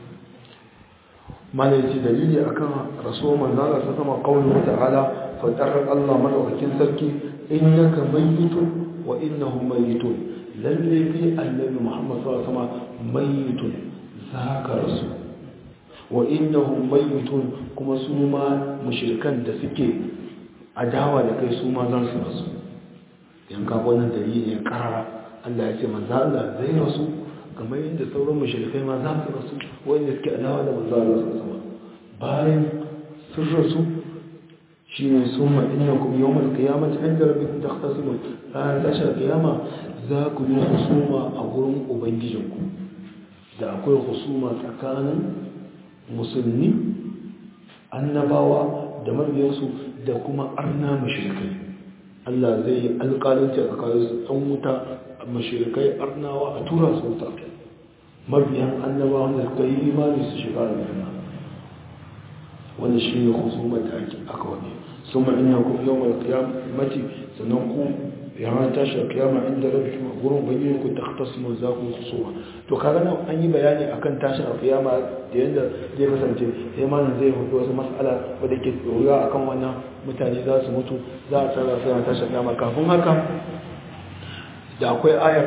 malaci dalili akan rasuwar manzara sa sama qauluhu ta'ala fadar Allah madaukakin sarki innaka mayyitun wa innahum mayyitun lalle fi annabi Muhammad sallallahu alaihi wasallam mayyitun zaka rasu wa innahum mayyitun kuma su ma mushrikan da suke adawa da kai su ma za su rasu yan ka wannan dalili ne karara Allah ya ce manzo Allah zai rasu kamar yadda sauran mushrikai ma za su rasu wanda suke adawa da manzo Allah sallallahu alaihi wasallam bayan sun rasu shine summa innakum yawmal qiyamati inda rabbikum takhtasimun ranar tashar kiyama za ku yi husuma a gurin ubangijinku da akwai husuma tsakanin musulmi annabawa da mabiyansu da kuma arna mashirikai Allah zai yi alƙalanci a tsakanin su ɗan wuta mashirikai arnawa a tura su wuta mabiyan annabawa da suka yi imani su shiga da wanda shi ne husumar da aka wani sun ma'in yankun yawon kiyamati sannan ku yana tashi a kiyama inda rabi kuma gurin bayyana ku ta tasimun za ku husuma to kaga nan an yi bayani akan tashin a kiyama da yadda zai kasance sai malam zai hudu wasu mas'ala wadda ke tsoriya akan wannan mutane za su mutu za a tsara sai na tashi a kiyama kafin haka da akwai ayar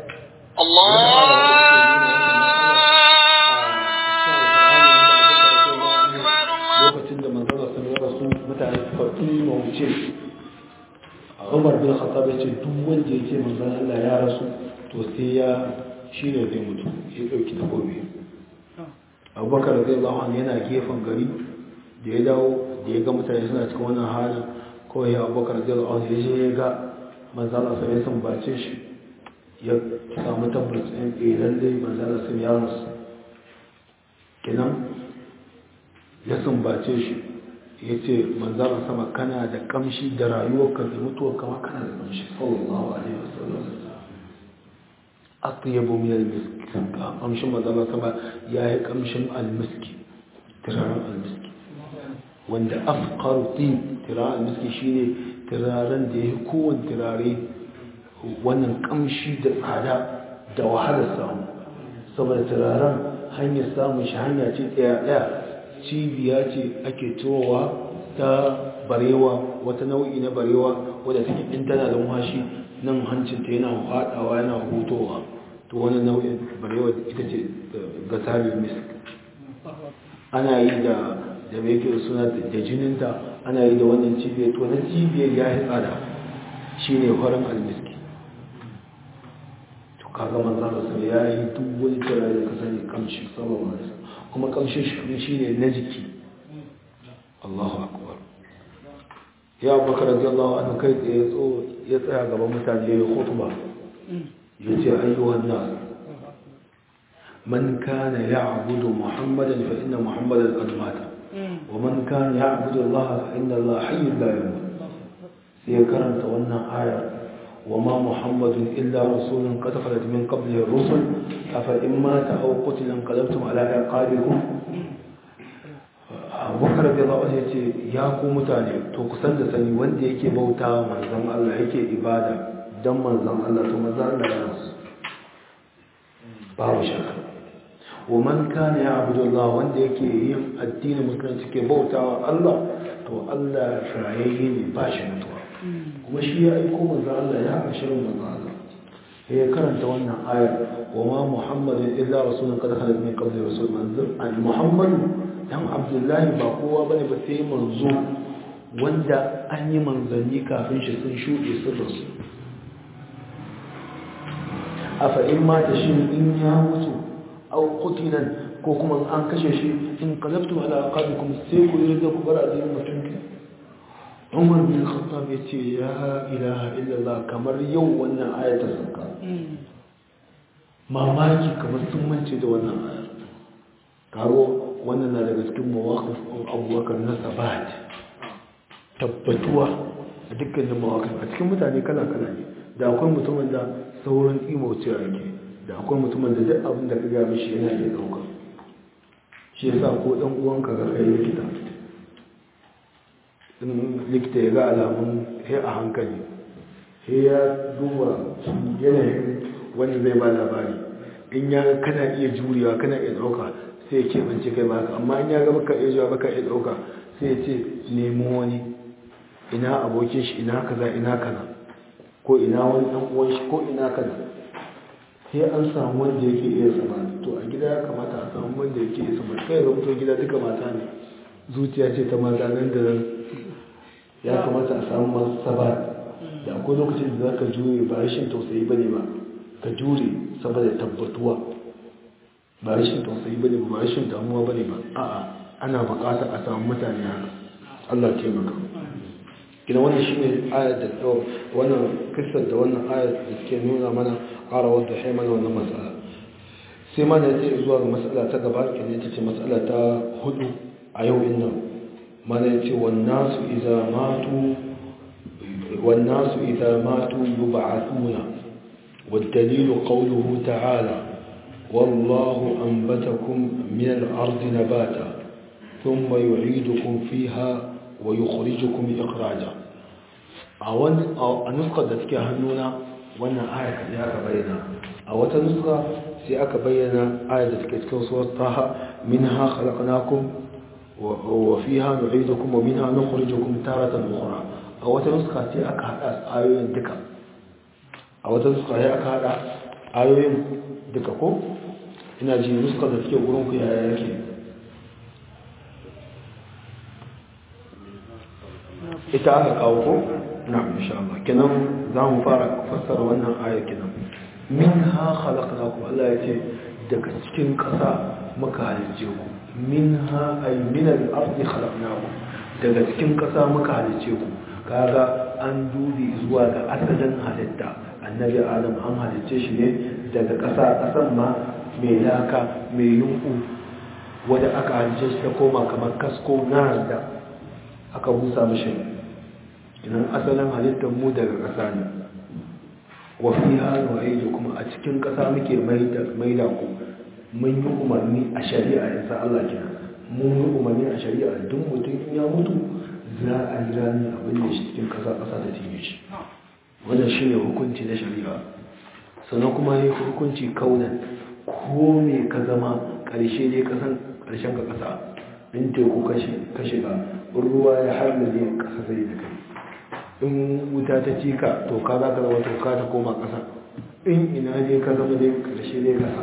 lokacin da manzara sun yi rasu mutane suka ɗima wuce umar bin khattab ya ce duk wanda ya ce manzan Allah ya rasu to sai ya shi ne zai mutu ya ɗauki takobi abubakar zai lawan yana gefen gari da ya dawo da ya ga mutane suna cikin wannan halin kawai ya abubakar zai lawan ya je ya ga manzan Allah sai ya sambace shi ya samu tabbas ɗin ɗaya lallai manzan Allah sai ya rasu kenan ya sambace shi ya ce manzara sama kana da kamshi da rayuwarka da mutuwar kama kana da kamshi sallallahu alaihi wasallam atyabu min al-misk kamshin manzara sama yayi kamshin al-miski turaren al-miski wanda afqaru tib turaren al-miski shine turaren da yake kowanne turare wannan kamshi da tsada da wahalar samu saboda turaren hanyar samun shi hanya ce tsaya daya cibiya ce ake turowa ta barewa wata nau'i na barewa wadda take in tana da muhashi nan hancinta yana haɗawa yana hutowa to wani nau'in barewa ita ce gasari misk ana yi da da mai yake suna da jininta ana yi da wannan cibiyar to na cibiyar ya yi tsada shi ne farin almiski to kaga manzan da ya yi duk wani turare da ka sani kamshi sallallahu alaihi kuma kamshin shi shi ne na jiki Allahu akbar ya abubakar radiyallahu anhu kai tsaye ya tsaya gaban mutane ya khutba ya ce ayyuhan nas man kana ya'budu muhammadan fa inna muhammadan qad mata wa man kana ya'budu allaha fa inna allaha hayyun la yamut sai karanta wannan aya وما محمد إلا رسول قد خلت من قبله الرسل أفإن مات أو قتل انقلبتم على أعقابكم abubakar da zaɓa ya ce ya ku mutane to kusan da sani wanda yake bauta manzan Allah yake ibada don manzan Allah to manzan Allah ya rasu babu shaka wa man kana ya abudu Allah wanda yake yin addinin musulunci ke bautawa Allah to Allah rayayye ne ba shi mutuwa kuma shi ya aiko manzan Allah ya ashirin manzan Allah ya karanta wannan ayar wa ma muhammadin illa rasulun qad khalat min qabli rasul manzur al muhammadu dan abdullahi ba kowa bane ba sai manzo wanda an yi manzanni kafin shi sun shuɗe sun rasu afa in mata shi in ya mutu aw qutilan ko kuma an kashe shi in qalabtum ala aqabikum sai ku yi da ku bar addinin mutum Umar bin Khattab ya ce ya ilaha illallah kamar yau wannan ayar ta sauka mamaki kamar sun mance da wannan ayar karo wannan na daga cikin mawakif abubakar na sabat tabbatuwa a dukkanin mawakif a cikin mutane kala-kala ne da akwai mutumin da saurin imauci yake da akwai mutumin da duk abin da ka ga mishi yana iya dauka shi yasa ko dan uwanka ga kai likita in likita ya ga alamun sai a hankali sai ya duba yanayin wani zai ba labari in ya kana iya jurewa kana iya dauka sai ya keɓance kai baka amma in ya ga baka iya juwa baka iya dauka sai ya ce nemo wani ina abokin shi ina kaza ina kaza ko ina wani dan uwan shi ko ina kaza sai an samu wanda yake iya sama to a gida ya kamata a samu wanda yake iya sama kai ga mutum gida duka mata ne zuciya ce ta maza nan da nan ya kamata a samu masu saba da akwai lokacin da za ka jure ba rashin tausayi ba ne ba ka jure saboda tabbatuwa ba rashin tausayi ba ne ba rashin damuwa ba ne ba a'a ana bukatar a samu mutane haka Allah taimaka gina wannan shi ne ayar da wannan kisar da wannan ayar da suke nuna mana ƙara wadda ya mana wannan matsala sai ma da ya zuwa ga matsala ta gaba ke ne ta ce matsala ta hudu a yau in nan mana ya ce wannasu iza matu wannasu iza matu yub'athuna والدليل قوله تعالى والله أنبتكم من الأرض نباتا ثم يعيدكم فيها ويخرجكم إخراجا a nuskar da suke hannuna wannan ayat da aka bayyana a wata nuska sai aka bayyana ayat da suke cikin suwar taha minha khalaqnakum wa fiha nu'idukum wa minha nukhrijukum taratan ukhra a wata nuska sai aka hada ayoyin duka a wata nuska sai aka hada ayoyin duka ko ina ji nuskar da suke gurin ku yaya yake ita aka kawo ko na insha Allah kenan za mu fara fassara wannan aya kenan minha khalaqnakum Allah yace daga cikin ƙasa muka halice ku minha ay min al-ardi khalaqnakum daga cikin ƙasa muka halice ku kaga an dubi zuwa ga asalin halitta annabi adam an halice shi ne daga ƙasa ƙasan ma mai laka mai yunku wadda aka halice shi ta koma kamar kasko na da aka busa mashi idan asalin halittar mu daga ƙasa ne wa fi hannu aiki kuma a cikin ƙasa muke maida ku mun yi umarni a shari'a yasa Allah kina mun yi umarni a shari'a duk mutum in ya mutu za a yi rani abin da shi cikin ƙasa ƙasa da tinye shi wannan shi ne hukunci na shari'a sannan kuma ne hukunci kaunan ko me ka zama ƙarshe ne ƙarshen ka ƙasa in teku ka shiga ruwa ya harmale ƙasa zai da kai in wuta ta ci ka to ka za ka zama toka ta koma ƙasa in ina ne ka zama dai ƙarshe ne ƙasa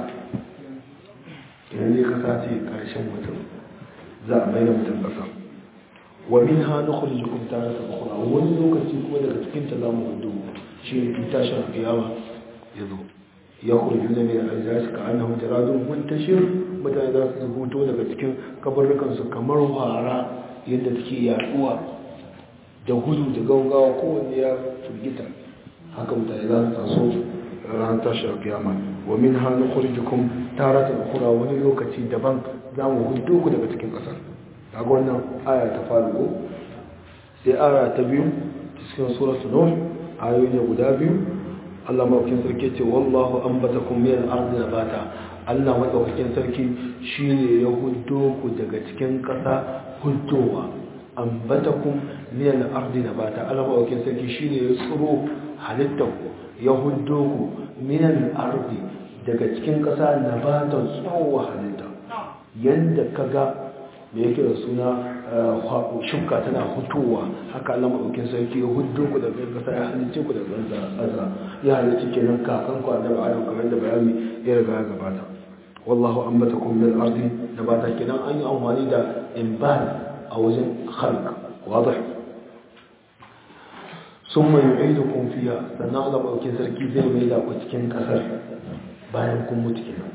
ina ne ƙasa ce ƙarshen mutum za a mai da mutum ƙasa wa min ha na kuli jikin tare ta kura wani lokaci kuma daga cikin ta zamu hudu shi ne in tashin kiyama ya zo ya kuri juna mai aljashi ka annahu jaradun muntashir mutane za su huto daga cikin kabarrukansu kamar wara yadda take yaduwa da gudu da gaugawa kowanne ya firgita haka mutane za su taso ran tashi a kiyama wa min hannu kurjikun tara ta kura wani lokaci daban za mu hudu ku daga cikin ƙasar daga wannan aya ta faru ko sai aya ta biyu cikin suratu nur ayoyi ne guda biyu Allah maɗaukin sarki ce wallahu ambatakum min al-ardi nabata Allah maɗaukakin sarki shine ya huddo ku daga cikin ƙasa huddowa ambatakum min al-ardi nabata Allah maɗaukakin sarki shine ya tsiro halittar ku ya huddo ku min al-ardi daga cikin ƙasa nabatan tsowa halitta yanda kaga me yake da suna shuka tana hutowa haka Allah maɗaukin sarki ya huddo ku daga ƙasa ya halicce ku daga ƙasa ya halicce kenan kakan ku annabi Adam kamar da bayani ya riga ya gabata wallahu ambatakum min al-ardi nabata kenan an yi amfani da inban a wajen khalq wadih summa yu'idukum fiha sannan Allah maɗaukin sarki zai mai da ku cikin ƙasar bayan kun mutu kenan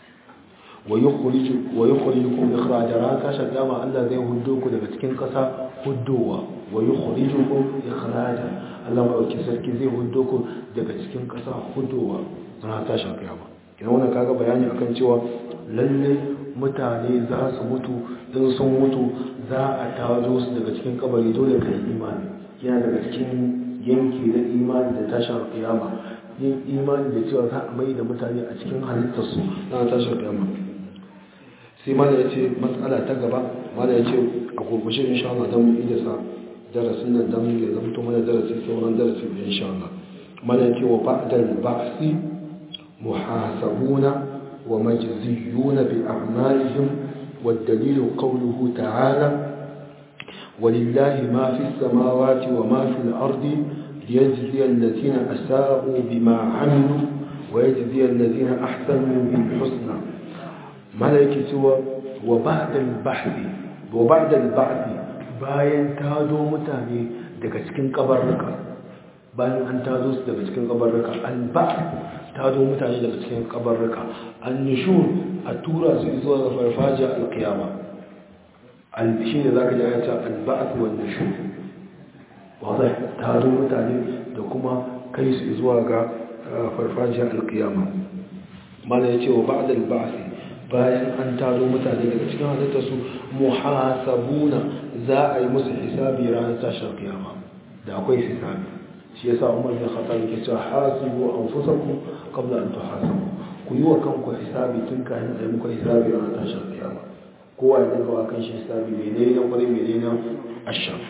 ويخرجكم إخراجا راكا شداما الله زي هدوكو daga cikin kasa huddowa ويخرجكم إخراجا Allah ma dauki sarki zai huddoku daga cikin kasa huddowa ran ta shafi kiyama kina wannan kaga bayani akan cewa lalle mutane za su mutu in sun mutu za a tazo su daga cikin kabari dole ka yi imani yana daga cikin yanki na imani da tashar kiyama yin imani da cewa za a mai da mutane a cikin halittarsu na tashar kiyama sai mana ya ce matsala ta gaba mana ya ce a gurgushe insha Allah don mu iya sa darasin nan don ya zamto mana darasi sauran darasi da insha Allah mana ya ce wa ba'dal ba'si muhasabuna wa majziyuna bi a'malihim والدليل قوله تعالى ولله ما في السماوات وما في الأرض ليجزي الذين أساءوا بما عملوا ويجزي الذين أحسنوا بالحسنى ملائكة سوى وبعد البحث وبعد البعث bayan tado mutane daga cikin kabarruka bayan an tado su daga cikin kabarruka alba'th tado mutane daga cikin kabarruka annushur a tura su zuwa ga farfajiya alkiyama shi ne za ka ji ayata alba'ath wa nushur wadda tado mutane da kuma kai su zuwa ga farfajiya alkiyama mana ya ce wa ba'da alba'ath bayan an tado mutane daga cikin halitta su muhasabuna za a yi musu hisabi ranar tashar kiyama da akwai hisabi shi yasa umar bin khattab yake cewa hasibu anfusakum qabla an tuhasabu ku yi wa kanku hisabi tun kayan da muka hisabi a tashar kiyama kowa ya daga wa kan shi hisabi mai ne na kwarai mai ne na ashar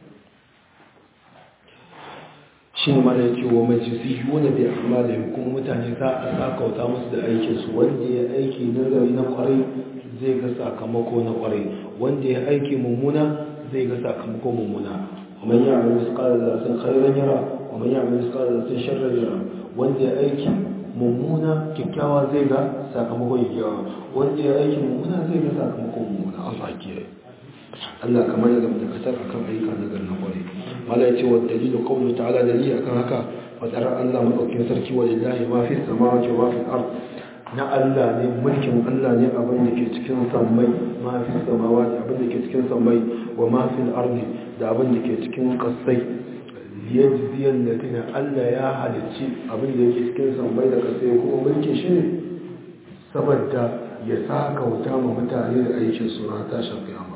shi ne mana yake wa majisi yuna bi amalin kuma mutane za a sakauta musu da aikinsu wanda ya aiki nazari na kwarai zai ga sakamako na kwarai wanda ya aiki mummuna zai ga sakamako mummuna ومن يعمل مثقال ذرة خيرا يرى ومن يعمل مثقال ذرة شرا يرى wanda ya aiki mummuna kyakkyawa zai ga sakamakon kyakkyawa wanda ya aiki mummuna zai ga sakamakon mummuna Allah kiyaye Allah kamar da dakatar akan ayyuka na garin kwarai mala yace wa dalilu qawlu ta'ala dalili akan haka fadar Allah madaukakin sarki wa lillahi ma fi samawati wa fi al-ard na Allah ne mulkin Allah ne abin da ke cikin sammai ma fi samawati abin da ke cikin sammai wa ma fi al-ard da abin da ke cikin kasai liyajziyar latina Allah ya halicci abin da yake cikin sammai da kasai kuma mulkin shi ne saboda ya saka wuta ma mutane da aikin su na tashin kiyama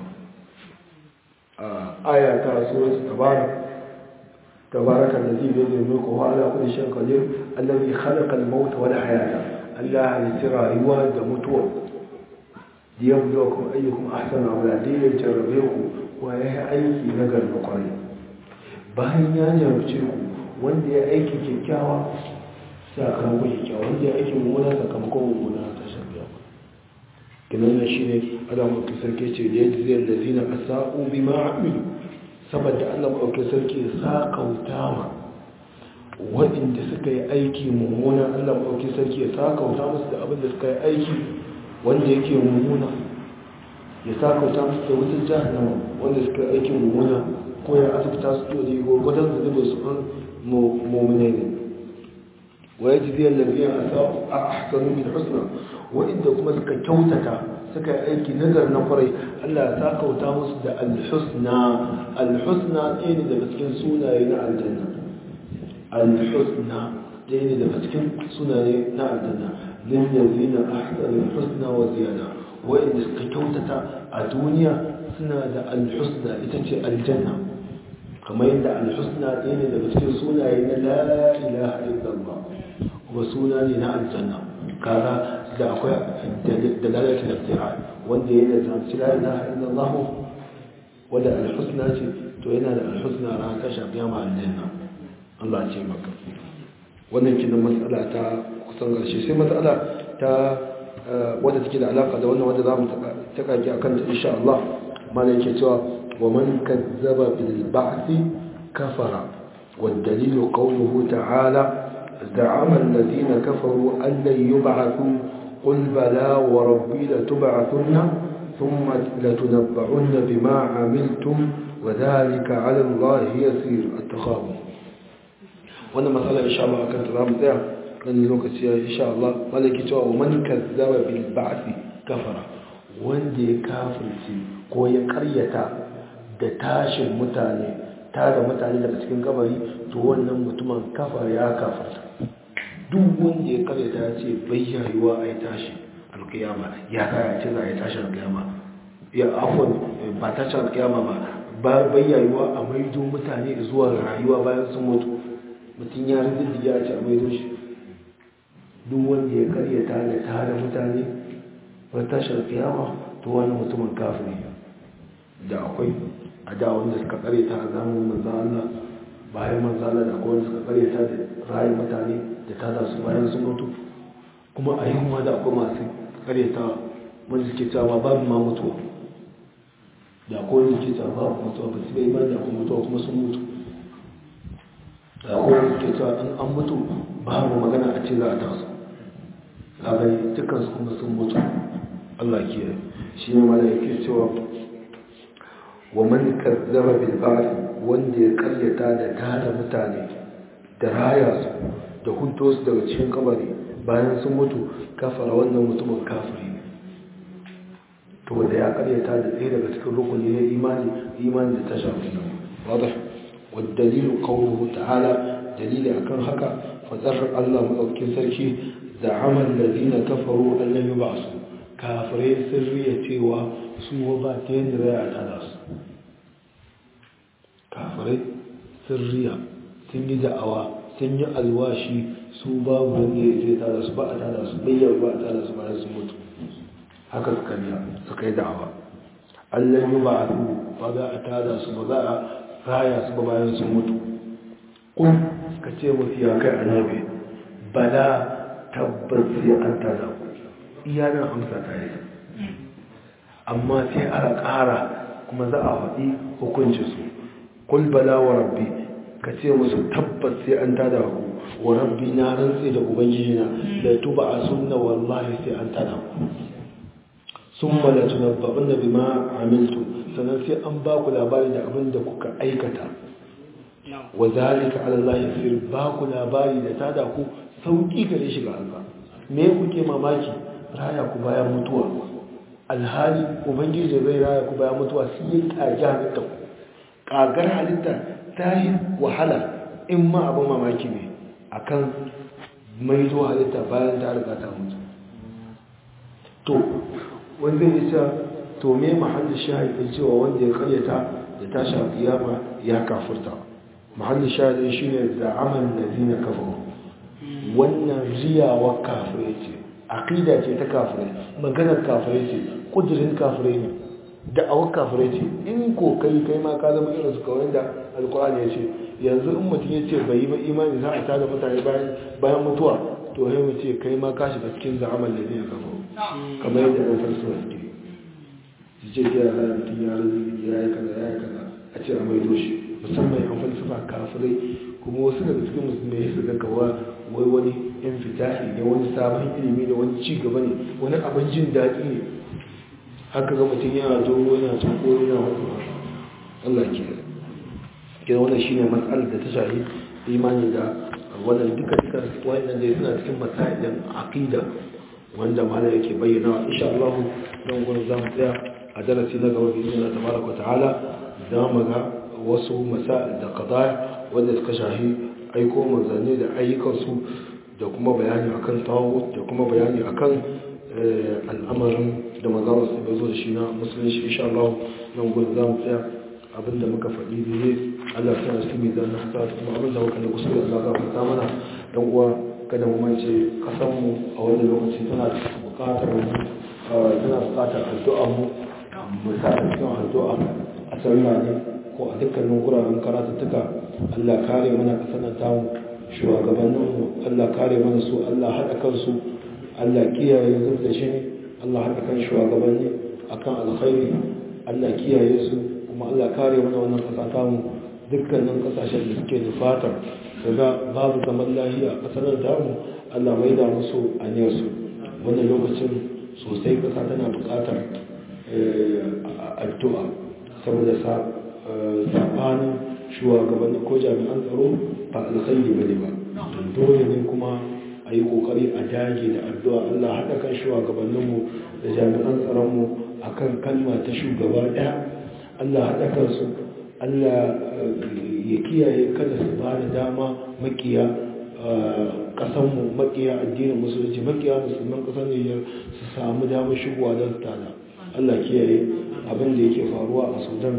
aya ta suratul tabarak tabaraka allazi bi yadihi mulku wa ala kulli shay'in qadir allazi khalaqa al-mauta wal hayata Allah halitta rayuwa da mutuwa liyabluwakum ayyukum ahsanu amala dai ya jarrabe ku wa ya aiki na garba kwarai bayan ya jarabce ku wanda ya aiki kyakkyawa sakamakon kyakkyawa wanda ya aiki mummuna sakamakon mummuna ta shafiya kinan na shi ne adam ɗauki sarki ce da ya ji zai da zina a sa'o bi ma'amilu saboda allah ɗauki sarki ya sa kauta ma waɗanda suka yi aiki mummuna allah ɗauki sarki ya sa kauta musu da abin da suka yi aiki wanda yake mummuna ya sa kauta musu da wutar jahannama wanda suka yi aiki mummuna ko ya asibita su to da gwargwadon zunubin su an mummune ne wa ya ji ziyar lafiya a ahsanu min husna wa'inda kuma suka kyautata suka yi aiki nazar na kwarai Allah ya kauta musu da alhusna alhusna ɗaya ne daga cikin sunaye na aljanna alhusna ɗaya ne daga cikin sunaye na aljanna lillazina ahsanu husna wa ziyada wa'inda suka kyautata a duniya suna da alhusna ita ce aljanna kamar yadda alhusna ɗaya ne daga cikin sunaye na la ilaha illallah kuma suna ne na aljanna kaga da akwai dalalatu da wanda yana da zanci la ilaha illallah wanda alhusna ce to yana da alhusna ran ta shafi ma aljanna Allah ce maka wannan kinan matsala ta kusan garshe sai matsala ta wadda take da alaka da wannan wadda zamu ta kaki akan ta insha Allah mana yake cewa wa man kazzaba bil ba'thi kafara wad dalilu qawluhu ta'ala زعم الذين كفروا أن لن يبعثوا قل بلى وربي لتبعثن ثم لتنبعن بما عملتم وذلك على الله يسير التخاوم وانا مسألة إن شاء الله كانت رام ذا من لوكسي إن شاء الله ملك جوا ومن كذب بالبعث كفر wanda ya kafirci ko ya karyata da tashin mutane tada mutane daga cikin kabari to wannan mutumin kafar ya kafarta duk wanda ya karyata ya ce bai yayuwa a yi tashi alkiyama ya kaya ce za a yi tashi alkiyama ya afon ba tashi alkiyama ba ba bayyayuwa a maido mutane zuwa rayuwa bayan sun mutu mutum ya rinjin ya ce a maido shi duk wanda ya karyata da tare mutane wani tashar kiyama to wani mutumin kafiri da akwai a da wanda suka karyata a zamanin manzan Allah bayan manzan Allah da akwai wanda suka karyata da rayu mutane da tada su bayan sun mutu kuma a yi da akwai masu karyata wanda suke cewa babu ma mutuwa da akwai wanda suke cewa babu mutuwa ba su bai ba da akwai mutuwa kuma sun mutu da akwai wanda suke cewa in an mutu babu magana a ce za a taso a bai dukkan su kuma sun mutu Allah ke shi ne mana yake cewa wa man kazzaba bil ba'th wanda ya karyata da tada mutane da raya su da hunto su daga cikin kabari bayan sun mutu kafara wannan mutumin kafiri ne to da ya karyata da ɗaya daga cikin rukuni na imani imani da ta shafi nan wadda wadda qawluhu ta'ala dalili akan haka fadar Allah madaukakin sarki da amal ladina kafaru an lam yub'asu kafirai sun riya cewa su ba ta yadda zai a tada su kafirai sun riya sun yi da'awa sun yi alwashi su babu wanda ya zai tada su ba a tada su bayyar ba a tada su bayan sun mutu haka suka riya suka yi da'awa allah yi ba a su ba za a tada su ba za a raya su ba bayan sun mutu kun ka ce musu ya kai annabi bala tabbas sai an tada ku iya nan amsa ta yi amma sai a ƙara kuma za a faɗi hukunci su kul bala wa rabbi ka ce musu tabbas sai an tada ku wa rabbi na rantse da ubangiji na da tuba a sunna wallahi sai an tada ku sun mala tunabba'un da bima amiltu sannan sai an ba ku labari da abin da kuka aikata wa zalika ala Allah yasir ba ku labari da tada ku sauki gare shi ga Allah me kuke mamaki raya ku bayan mutuwa alhali ubangiji zai raya ku bayan mutuwa sai ya kage halitta ku kagar halitta ta yi wahala in ma abin mamaki ne akan mai zuwa halitta bayan ta riga ta mutu to wanda ya ce to me mahallin shahidin cewa wanda ya karyata da tashi a kiyama ya kafurta mahallin shahidin shine da amal ladina kafaru wannan riyawa kafirai ce aqida ce ta kafirai maganar kafirai ce kudirin kafirai ne da'awar kafirai ce in ko kai kai ma ka zama irin su kawai da alkur'ani ya ce yanzu in mutum ya ce bai yi ba imani za a tada mutane bayan mutuwa to sai mu ce kai ma ka shiga cikin za'amal da zai kafa kamar yadda ɗan farsuwa suke su ce ya hana mutum ya razi ya yi kaza ya yi kaza a ce a maido shi musamman yan falsafa kafirai kuma wasu daga cikin musulmai su ga kawa wai wani yan fitahi ne wani sabon ilimi ne wani ci gaba ne wani abin jin daɗi ne haka ga mutum yana dogo yana tsoko yana wata Allah ke ke wannan shine matsalar da ta shahi imani da wannan duka duka wannan dai suna cikin masailin aqida wanda malai yake bayyana insha Allah dan gurin zamu tsaya a darasi na gaba bi Allah tabaraka ta'ala za mu ga wasu masail da qada wanda suka shahi aiko manzanni da ayyukansu da kuma bayani akan tawut da kuma bayani akan al'amarin da manzara su bai zo da shi na musulunci insha Allah nan gudu za mu tsaya abinda muka faɗi da ne Allah ta nasu mai zan nasa kuma abinda muka da kusur da Allah ta mana dan uwa kada mu mance kasan mu a wannan lokaci tana buƙatar tana buƙatar addu'a mu mu sa a cikin addu'a a sallah ne ko a dukkanin guraren karatuttuka Allah kare mana kasan tamu shugabanninmu Allah kare mana su Allah haɗa kansu Allah kiyaye zub da shi Allah haɗa kan shugabanni akan alkhairi Allah kiyaye su kuma Allah kare mana wannan ƙasa tamu dukkanin ƙasashen da suke nufatar daga babu zaman lahiya a ƙasar tamu Allah mai da musu aniyarsu wannan lokacin sosai ƙasa tana buƙatar addu'a saboda saɓanin shugabanni ko jami'an tsaro ba alkhairi bane ba dole ne kuma a yi kokari a dage da addu'a Allah haɗa kan shugabanninmu da jami'an tsaronmu a kan kalma ta shugaba ɗaya Allah haɗa kansu Allah ya kiyaye kada su ba da dama makiya ƙasanmu makiya addinin musulunci makiya musulman ƙasar Nijar su samu damar shigowa don su tada Allah kiyaye abin da yake faruwa a Sudan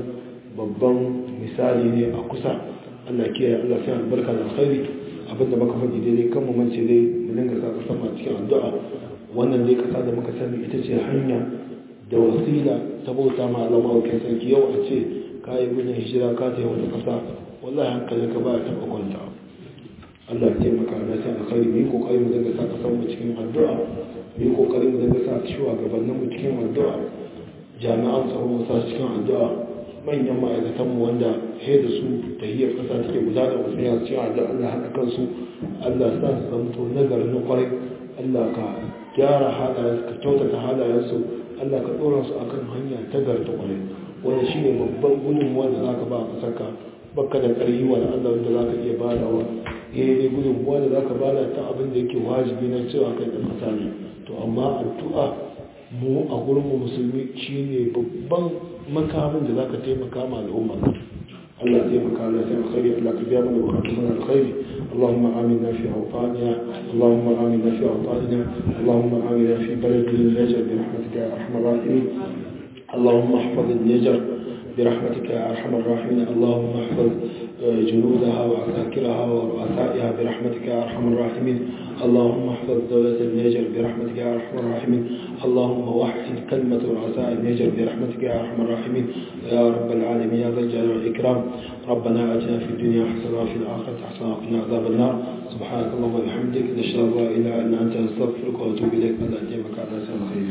babban misali ne a kusa Allah ke Allah sai albarka da alkhairi abinda muka faɗi daidai kan mu mance dai mu dinga sa kasan ma cikin addu'a wannan dai kasa da muka sani ita ce hanya da wasila ta bauta ma Allah mawukin sarki yau a ce ka yi gudun hijira ka ta yi wata kasa wallahi hankalin ka ba ta kwanta Allah ya taimaka na sai alkhairi mu yi kokari mu dinga sa kasan mu cikin addu'a mu yi kokari mu dinga sa shugabannin mu cikin addu'a jami'an tsaro mu sa cikin addu'a manyan ma'aikatan mu wanda he da su tahiyar kasa take gudana wasu ya cikin addu'a Allah haɗa kansu Allah sa su zamto nagari na kwarai Allah ka gyara halayensu ka kyautata halayensu Allah ka ɗora su akan hanya ta garta kwarai wanda shi ne babban gudunmuwa da za ka ba a ƙasarka baka da ƙarfi wa Allah wanda za ka iya badawa ya yi gudunmuwa da za ka bada ta abin da yake wajibi na cewa kai ɗan ƙasa ne to amma addu'a mu a gurin mu musulmi shi ne babban makamin da za ka taimaka ma al'umma Allah taimaka Allah sai alkhairi Allah ka biya mana bukatun mana alkhairi اللهم آمنا في أوطاننا اللهم آمنا في أوطاننا اللهم آمنا في بلدنا النجر برحمتك يا أرحم الراحمين اللهم احفظ النجر برحمتك يا أرحم الراحمين اللهم احفظ جنودها وعساكرها ورؤسائها برحمتك يا أرحم الراحمين اللهم احفظ دولة النيجر برحمتك يا أرحم الراحمين اللهم وحد كلمة رؤساء النيجر برحمتك يا أرحم الراحمين يا رب العالمين يا ذا الجلال والإكرام ربنا آتنا في الدنيا حسنة وفي الآخرة حسنة وقنا عذاب النار سبحانك اللهم وبحمدك نشهد أن لا إله إلا أنت نستغفرك ونتوب إليك أن أتيمك على سنة خير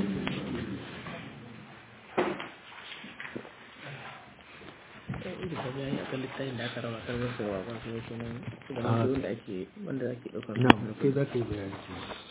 littafin da ake raba kan wasu wa ba su kenan da ake wanda ake ɗaukar na kai za ka yi bayani